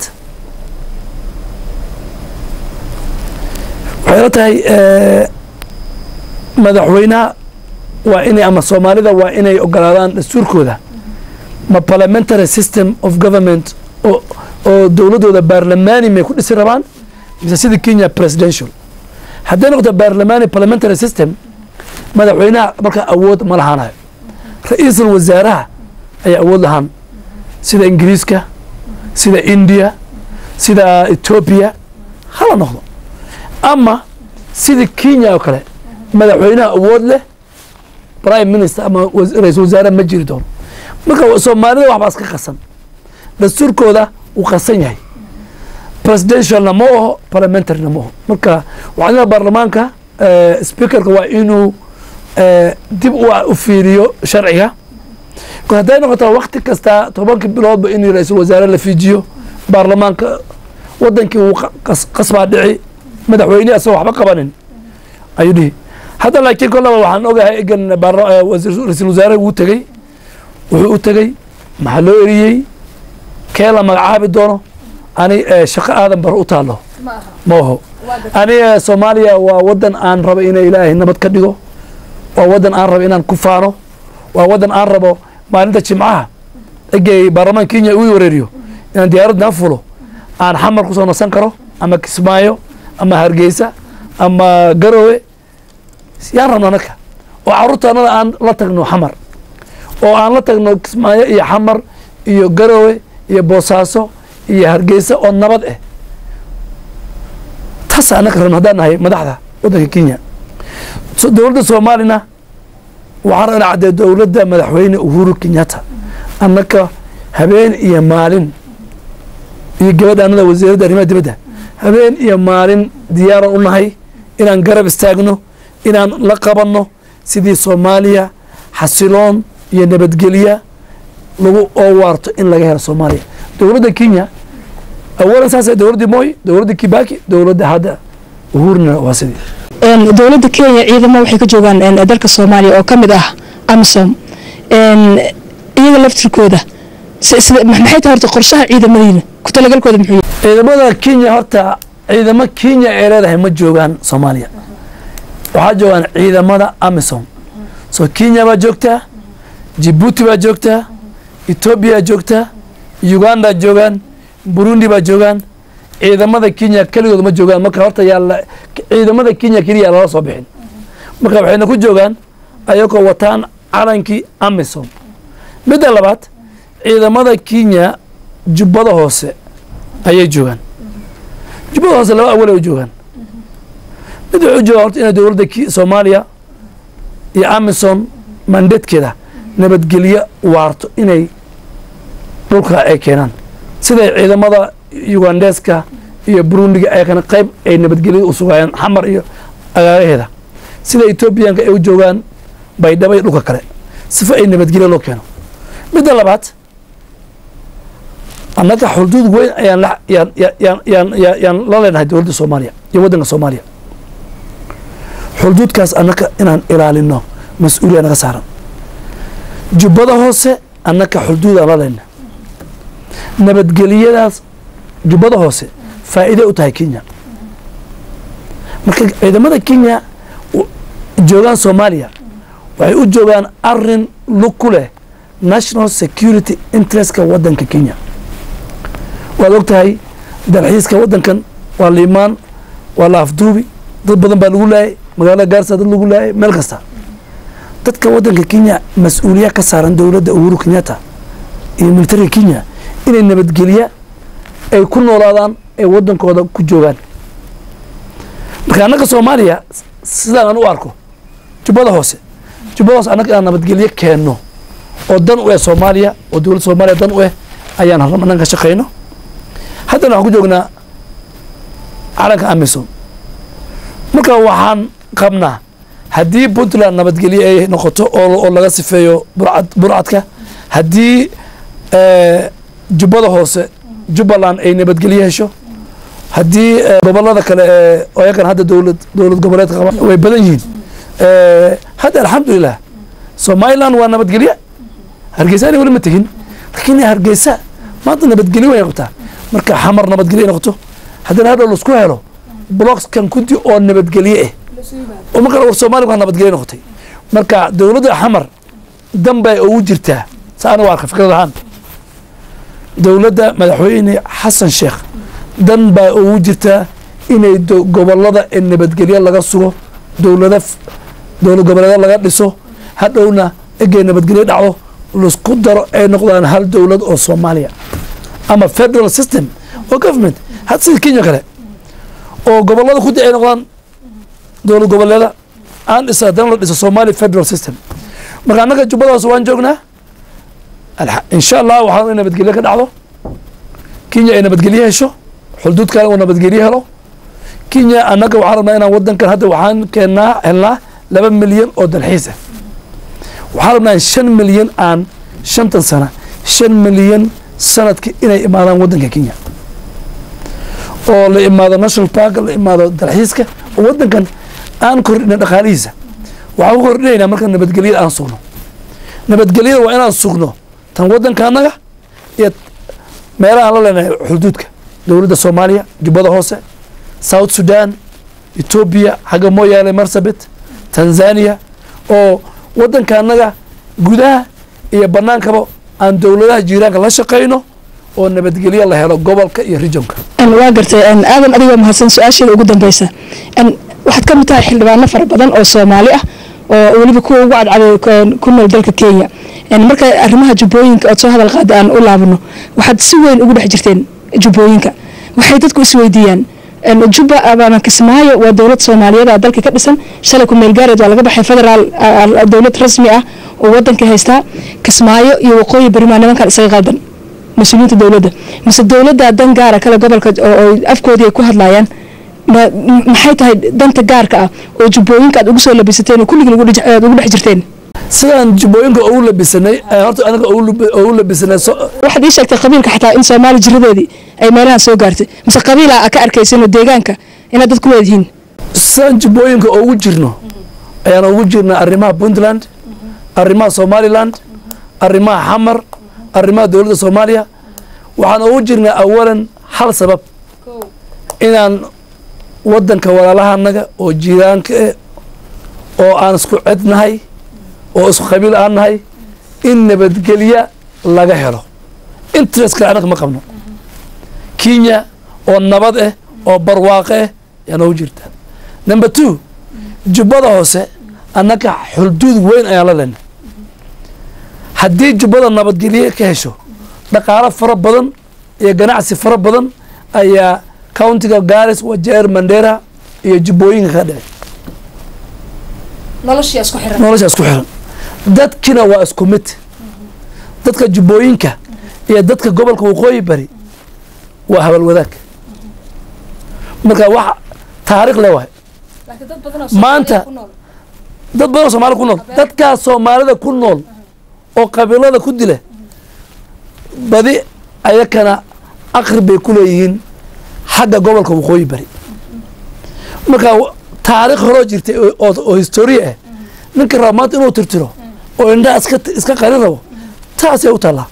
waxay la tahay madaxweynaha waa inay ama soomaalida waa inay ogolaadaan dastuurkooda ma parliamentary system of government oo oo dowladdooda baarlamaani may ku dhisi rabaan mise sida kenya presidential hadday noqoto baarlamaani parliamentary system madaxweynaha markaa awood ma lahaanayo ra-iisul wasaaraha ayaa awood lahaan sida ingiriiska sida india sida etoobiya hala noqdo ama sida kenya oo kale madaxweynaha awood leh prime minister ama ra-iisul wasaare ma jiri doono marka soomaalida waxbaa iska qasan dastuurkooda uu qasan yahay presidentialna ma oho parliamentaryna ma oho marka waxaa baarlamaanka speakerka waa inuu dib u fiiriyo sharciga hadday noqotaa wakti kasta tobankii biloodba in ra-iisul wasaare la fiijiyo baarlamaanka wadankii wuu qasbaa dhici madaxweyne asagoo waxba qabanin ayuu dhihi hadda laakiin kollaba waxaan ogahay egan ra-iisul wasaare wuu tegey wuxuu u tegey maxaa loo eriyey kee la magacaabi doono ani shaqo aadan bar u taalo ma oho ani soomaaliya waa wadan aan rabo ina ilaahay nabad ka dhigo waa wadan aan rabo inaan ku faano waa wadan aan rabo maalinta jimcaha egey baarlamaan kenya uu wareeriyo inaan diyaaraddan fulo aan xamar kusoo nasan karo ama kismaayo ama hargeysa ama garowe yaan rabno anaka oo caruurtaanada aan la tagno xamar oo aan la tagno kismaayo iyo xamar iyo garowe iyo boosaaso iyo hargeysa oo nabad ah taas anaka rabno haddaan nahay madaxda waddanka kenya dowladda soomaalina waxaan rabnaa caddee dowladda madaxweyne uhuru kenyatta annaka habeen iyo maalin iyo gabadha anada wasiiradda arrimaha dibadda habeen iyo maalin diyaaran u nahay inaan garab istaagno inaan la qabanno sidii soomaaliya xasiloon iyo nabadgelya lagu oo waarto in laga helo soomaaliya dowladda kenya awalan saas dowladdii moy dowladda kibaki dowladda hadda uhurna waa sidii dowladda kenya ciidamo waxay ka joogaan dalka soomaaliya oo ka mid ah amisom iyaga laftirkooda maxay tahay horta qorshaha ciidamadiina ku talagalkooda muxuu yahay ciidamada kenya horta ciidamo kenya ay leedahay ma joogaan soomaaliya waxaa joogaan ciidamada amisom so kenya baa joogtaa jibuuti baa joogtaa etoobiya joogtaa uganda joogaan burundi baa joogaan ciidamada kenya keligood ma joogaan marka horta yaa ciidamada kenya keliya lala soo bixin marka waxayna ku joogaan ayagoo wataan calankii amisom midda labaad ciidamada kenya jubbada hoose ayay joogaan jubbada hoose laba awal ay joogaan mid wuxuu joogaa horta inay dowladda soomaaliya iyo amisom mandatekeeda nabadgelyo waarto inay dhulka ay keenaan siday ciidamada ugandeska iyo burundiga ayakana qayb ay nabadgelyada u sugaayaan xamar iyo agaaraheeda sida etoobiyaanka ay u joogaan baydhabo iyo dhulka kale sifa ay nabadgelyo loo keeno midda labaad annaga xuduud weyn ayaan yaan yaan yaan yaan la leenahay dowladda soomaaliya iyo waddanka soomaaliya xuduudkaas annaga inaan ilaalino mas-uuliya naga saaran jubbada hoose annaka xuduudaan la leenahay nabadgelyadaas jubbada hoose faa'iide u tahay kenya marka ciidamada kenya joogaan soomaaliya waxay u joogaan arin lug ku leh national security interestka waddanka kenya waad og tahay dalxiiska waddankan waa liimaan waa la afduubi dad badan baa lagu laayay magaalada gaarsa dad lagu laayay meel kasta dadka waddanka kenya mas-uuliya ka saaran dowladda uhuru kenyatta iyo militariga kenya inay nabadgelya ay ku noolaadaan ay waddankooda ku joogaan marka annaga soomaaliya sidaan aan u arko jubbada hoose jubbada hoose annaga inaan nabadgelyo keenno oo dan u eh soomaaliya oo dowladda soomaaliya dan u eh ayaan halmanan ka shaqayno haddana waxaan ku joognaa calanka amisom marka waxaan qabnaa haddii puntland nabadgelyo ay noqoto oo laga sifeeyo burcad burcadka haddii jubbada hoose jubbaland ay nabadgelyo hesho haddii gobolada kale ee ayagan hadda dowlad dowlad goboleedka qaba way badan yihiin hadda alxamdulilah somaliland waa nabadgelye hargeysa ana weli ma tegin laakiin hargeysa maanta nabadgelyo way qabtaa marka xamar nabadgelyo ay noqoto haddana hadhow laisku helo blockskan kudi oo nabadgelye ah oo marka war soomaaliya waa nabadgelyo noqotay marka dowladda xamar dan bay ugu jirtaa sa anigu arka fikrad ahaan dowladda madaxweyne xasan sheekh dan baa ugu jirtaa inay gobolada ee nabadgelyo laga sugo dowlada dowlad goboleeda laga dhiso hadhowna egey nabadgelyo dhacdo laisku daro ay noqdaan hal dowlad oo soomaaliya ama federal system oo government had sida kenya kale oo gobolada kudi ay noqdaan dowlad goboleeda aan dhisa haddana la dhiso somali federal system marka annaga jubbadaas waan joognaa insha allah waxaan in nabadgelyo ka dhacdo kenya ay nabadgelyo hesho xuduudkan uu nabadgelyo helo kenya annaga waxaan rabnaa inaan wadankan hadda waxaan keennaa helnaa laba milyan oo dalxiis ah waxaan rabnaa in shan milyan aan shantan sana shan milyan sanadki inay imaadaan wadanka kenya oo la imaado national park la imaado dalxiiska oo wadankan aan kordhina dhaqaalihiisa waxaan ku kordhinaynaa marka nabadgelyada aan sugno nabadgelyada waa inaan sugno tan wadanka annaga iyo meelahaan la leenahay xuduudka dowladda soomaaliya jubbada hoose south sudan etoobiya xagga mooyaale marsabit tanzania oo wadanka annaga gudaha iyo banaankaba aan dowladaha jiiraanka la shaqayno oo nabadgelyo la helo gobolka iyo regionka waa gartay aadan adigoo mahadsan su-aasheeda ugu dambeysa waxaad ka mid tahay xildhibaano fara badan oo soomaali ah oo weliba kuwa ugu cadcaday ku nool dalka kenya marka arrimaha jubbooyinka ood soo hadal qaada aan u laabano waxaad si weyn ugu dhex jirteen jubbooyinka waxay dadku isweydiiyaan jubba abana kismaayo waa dowlad soomaaliyeed a dalka ka dhisan shalay ku meel gaareed waa laga baxay federaal dowlad rasmi ah oo wadanka haystaa kismaayo iyo waqooyi berimaa nimankan isaga qaldan mas-uuliyiinta dowladda mise dowladda dan gaara kale gobolka oo afkoodii ay ku hadlayaan maxay tahay danta gaarka ah oo jubbooyinka aad ugu soo labisateen oo kulligin aad ugu dhex jirteen sidaan jubbooyinka ugu labisanay horta anaga ugu labisanay waxaad ii sheegtay qabiilka xataa in soomaali jiradeedii ay meelahan soo gaartay mise qabiila a ka arkaysanoo deegaanka inaad dad ku leedihiin sidaan jubbooyinka ugu jirno ayaan ugu jirnaa arrimaha puntland arrimaha somaliland arrimaha xamar arrimaha dowladda soomaaliya waxaan ugu jirnaa awalan hal sabab inaan wadanka walaalahanaga oo jiiraanka eh oo aan isku cednahay oo isku qabiil aan nahay in nabadgelya laga helo interest kale annaga ma qabno kenya oo nabad ah oo barwaaqo ah yaa noogu jirta number two jubbada hoose annaka xulduud weyn ayaan la leenay haddii jubbada nabadgelye ka hesho dhaqaalo fara badan iyo ganacsi fara badan ayaa countiga garis wajeer mandera iyo jubbooyinka ka dhici noloshii isku xiran nolosha isku xiran dadkina waa isku mid dadka jubbooyinka iyo dadka gobolka waqooyi bari waa habal wadaag marka wax taariikh le waay laakiin dad badan oo Maanta- Soomaaliya ku nool dad badan oo soomaalida ku nool dadkaas soomaalida ku nool oo qabiilada ku dila badi ayakana aqrib bay ku leeyihiin xagga gobolka waqooyi bari marka w- taariikh horoo jirtay oo- oo oo historia ah ninka raba maanta inuu tirtiro oo indhaha iska iska qarin rabo taasay u taallaa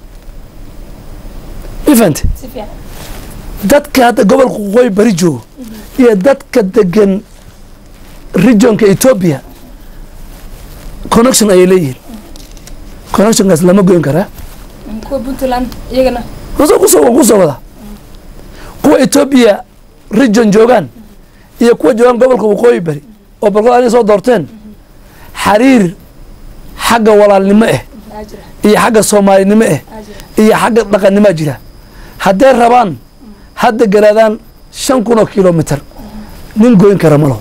ifante si fiican dadka hadda gobolka waqooyi bari joogo iyo dadka degan regionka ethiopia connection ayay leeyihiin connectionkaas lama goyn karaa kuwa puntland iyagana kusoo kusoo waan kusoo wadaa kuwa ethiopia region joogaan iyo kuwa joogaan gobolka waqooyi bari oo balkood anay soo doorteen xariir xagga walaalnimo ah aa jira iyo xagga soomaalinimo ah aa jira iyo xagga dhaqannimoa jira hadday rabaan hadda garaadaan shan kun oo kilomitr nin goyn kara ma laho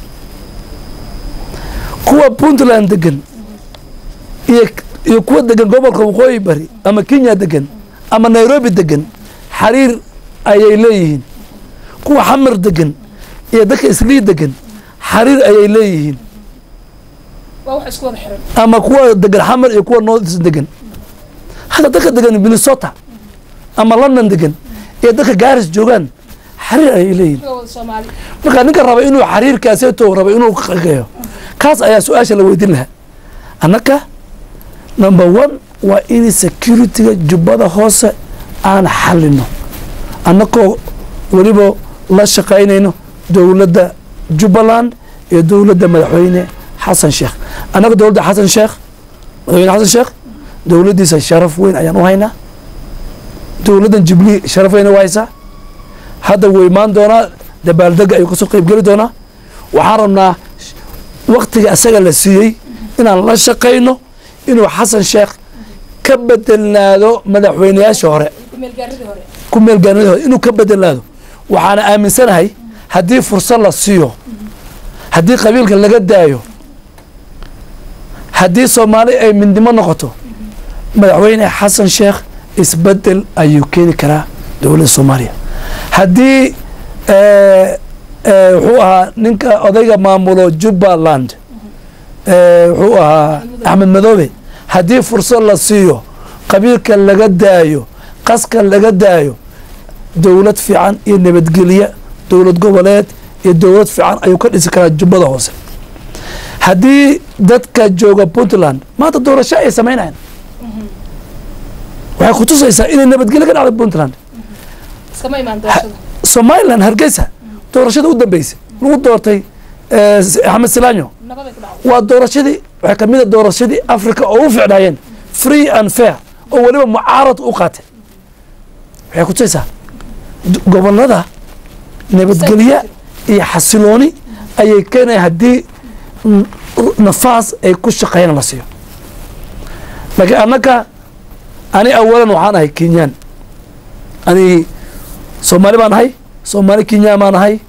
kuwa puntland degan iyo iyo kuwa degan gobolka waqooyi bari ama kenya degan ama nairobi degan xariir ayay leeyihiin kuwa xamar degan iyo dadka islii degan xariir ayay leeyihiin waa wax isku wada xiran ama kuwa degan xamar iyo kuwa north degan hadda dadka degan minnesota ama london degan iyo dadka garis joogaan xariir ayay leeyihin kuwa wada soomaali marka ninka raba inuu xariirkaaseeto raba inuu qageeyo kaas ayaa su-aasha la weydiin lahaa annaka number one waa in securityga jubbada hoose aan xalino annakoo weliba la shaqaynayno dowladda jubbaland iyo dowladda madaxweyne xasan sheekh annaga dowladda xasan sheekh madaxweyne xasan sheekh dowladdiisa sharaf weyn ayaan u haynaa dowladdan jubli sharaf weyn u haysaa hadda wuu imaan doonaa dabaaldega ayuu kasoo qeybgeli doonaa waxaan rabnaa waktiga asaga la siiyey inaan la shaqayno inuu xasan sheekh ka bedelnaado madaxweyneyaasha hore kumeelgaaridii hore ku meelgaanadii hore inuu ka bedelnaado waxaana aaminsanahay haddii fursad la siiyo haddii qabiilka laga daayo haddii soomaali ay midnimo noqoto madaxweyne xasan sheekh isbedel ayuu keeni karaa dowladda soomaaliya haddii eh, eh, wuxuu ahaa ninka odayga maamulo jubbaland eh, wuxuu ahaa axmed madoobe haddii fursad la siiyo qabiilka laga daayo qaska laga daayo dowlad fiican iyo nabadgelye dowlad goboleed iyo dowlad fiican ayuu ka dhisi karaa jubbada hoose haddii dadka jooga puntland maanta doorasho ay samaynayan waxay kutusaysaa inay nabadgelye ka dhacday puntland iskama imaan doorashada somalilan hargeysa doorashada u dambeysay lagu doortay eh, axmed silaanyo nabaday ku dhacday waa doorashadii waxay ka mid a doorashadii africa oo u ficnaayeen free and fair oo weliba mucaarad u qaatay waxay kutusaysaa d- gobolada nabadgelye iyo xasilooni ayay keenaya haddii n- nafaas ay ku shaqeeyaan la siiyo laakiin annaka ani awalan waxaan ahay kenyaan ani soomaali baan ahay soomaali kenyaan baan ahay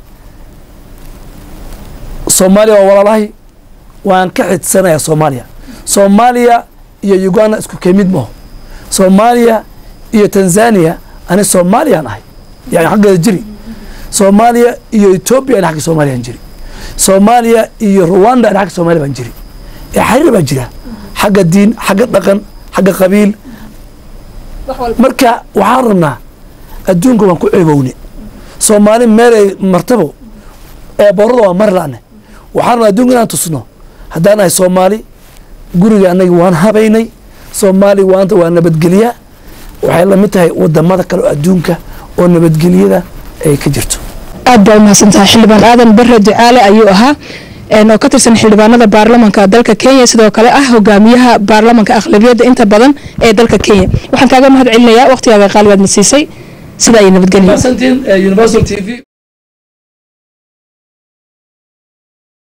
soomaaliya waa walaalahay waan ka xidsanayaa soomaaliya soomaaliya iyo uganda isku kemid maho soomaaliya iyo tanzania ani soomaaliyaan ahay yani xaggeeda jiri soomaaliya iyo etoobiya ani xagga soomaaliyaan jiri soomaaliya iyo rwanda ani xagga soomaaliya baan jiri ee xariir baa jira xagga diin xagga dhaqan xagga qabiil wax walba marka waxaan rabnaa adduunka waan ku ceebowne soomaali meelay martabo ee boorada waa mari la'ne waxaan rabnaa adduunka inaan tusno haddaan nahay soomaali guriga annaga waan habaynay soomaali waanta waa nabadgelya waxay la mid tahay wadamada kale oo adduunka oo nabadgelyada ay ka jirto aad baa umahadsantahay xildhibaan aadan bare ducaale ayuu ahaa een oo ka tirsan xildhibaanada baarlamanka dalka kenya sidoo kale ah hogaamiyaha baarlamanka aqlabiyadda inta badan ee dalka kenya waxaan kaaga mahad celinayaa waqtigaaga qaalibaad na siisay sidaa iyo nabadgelyo universal t v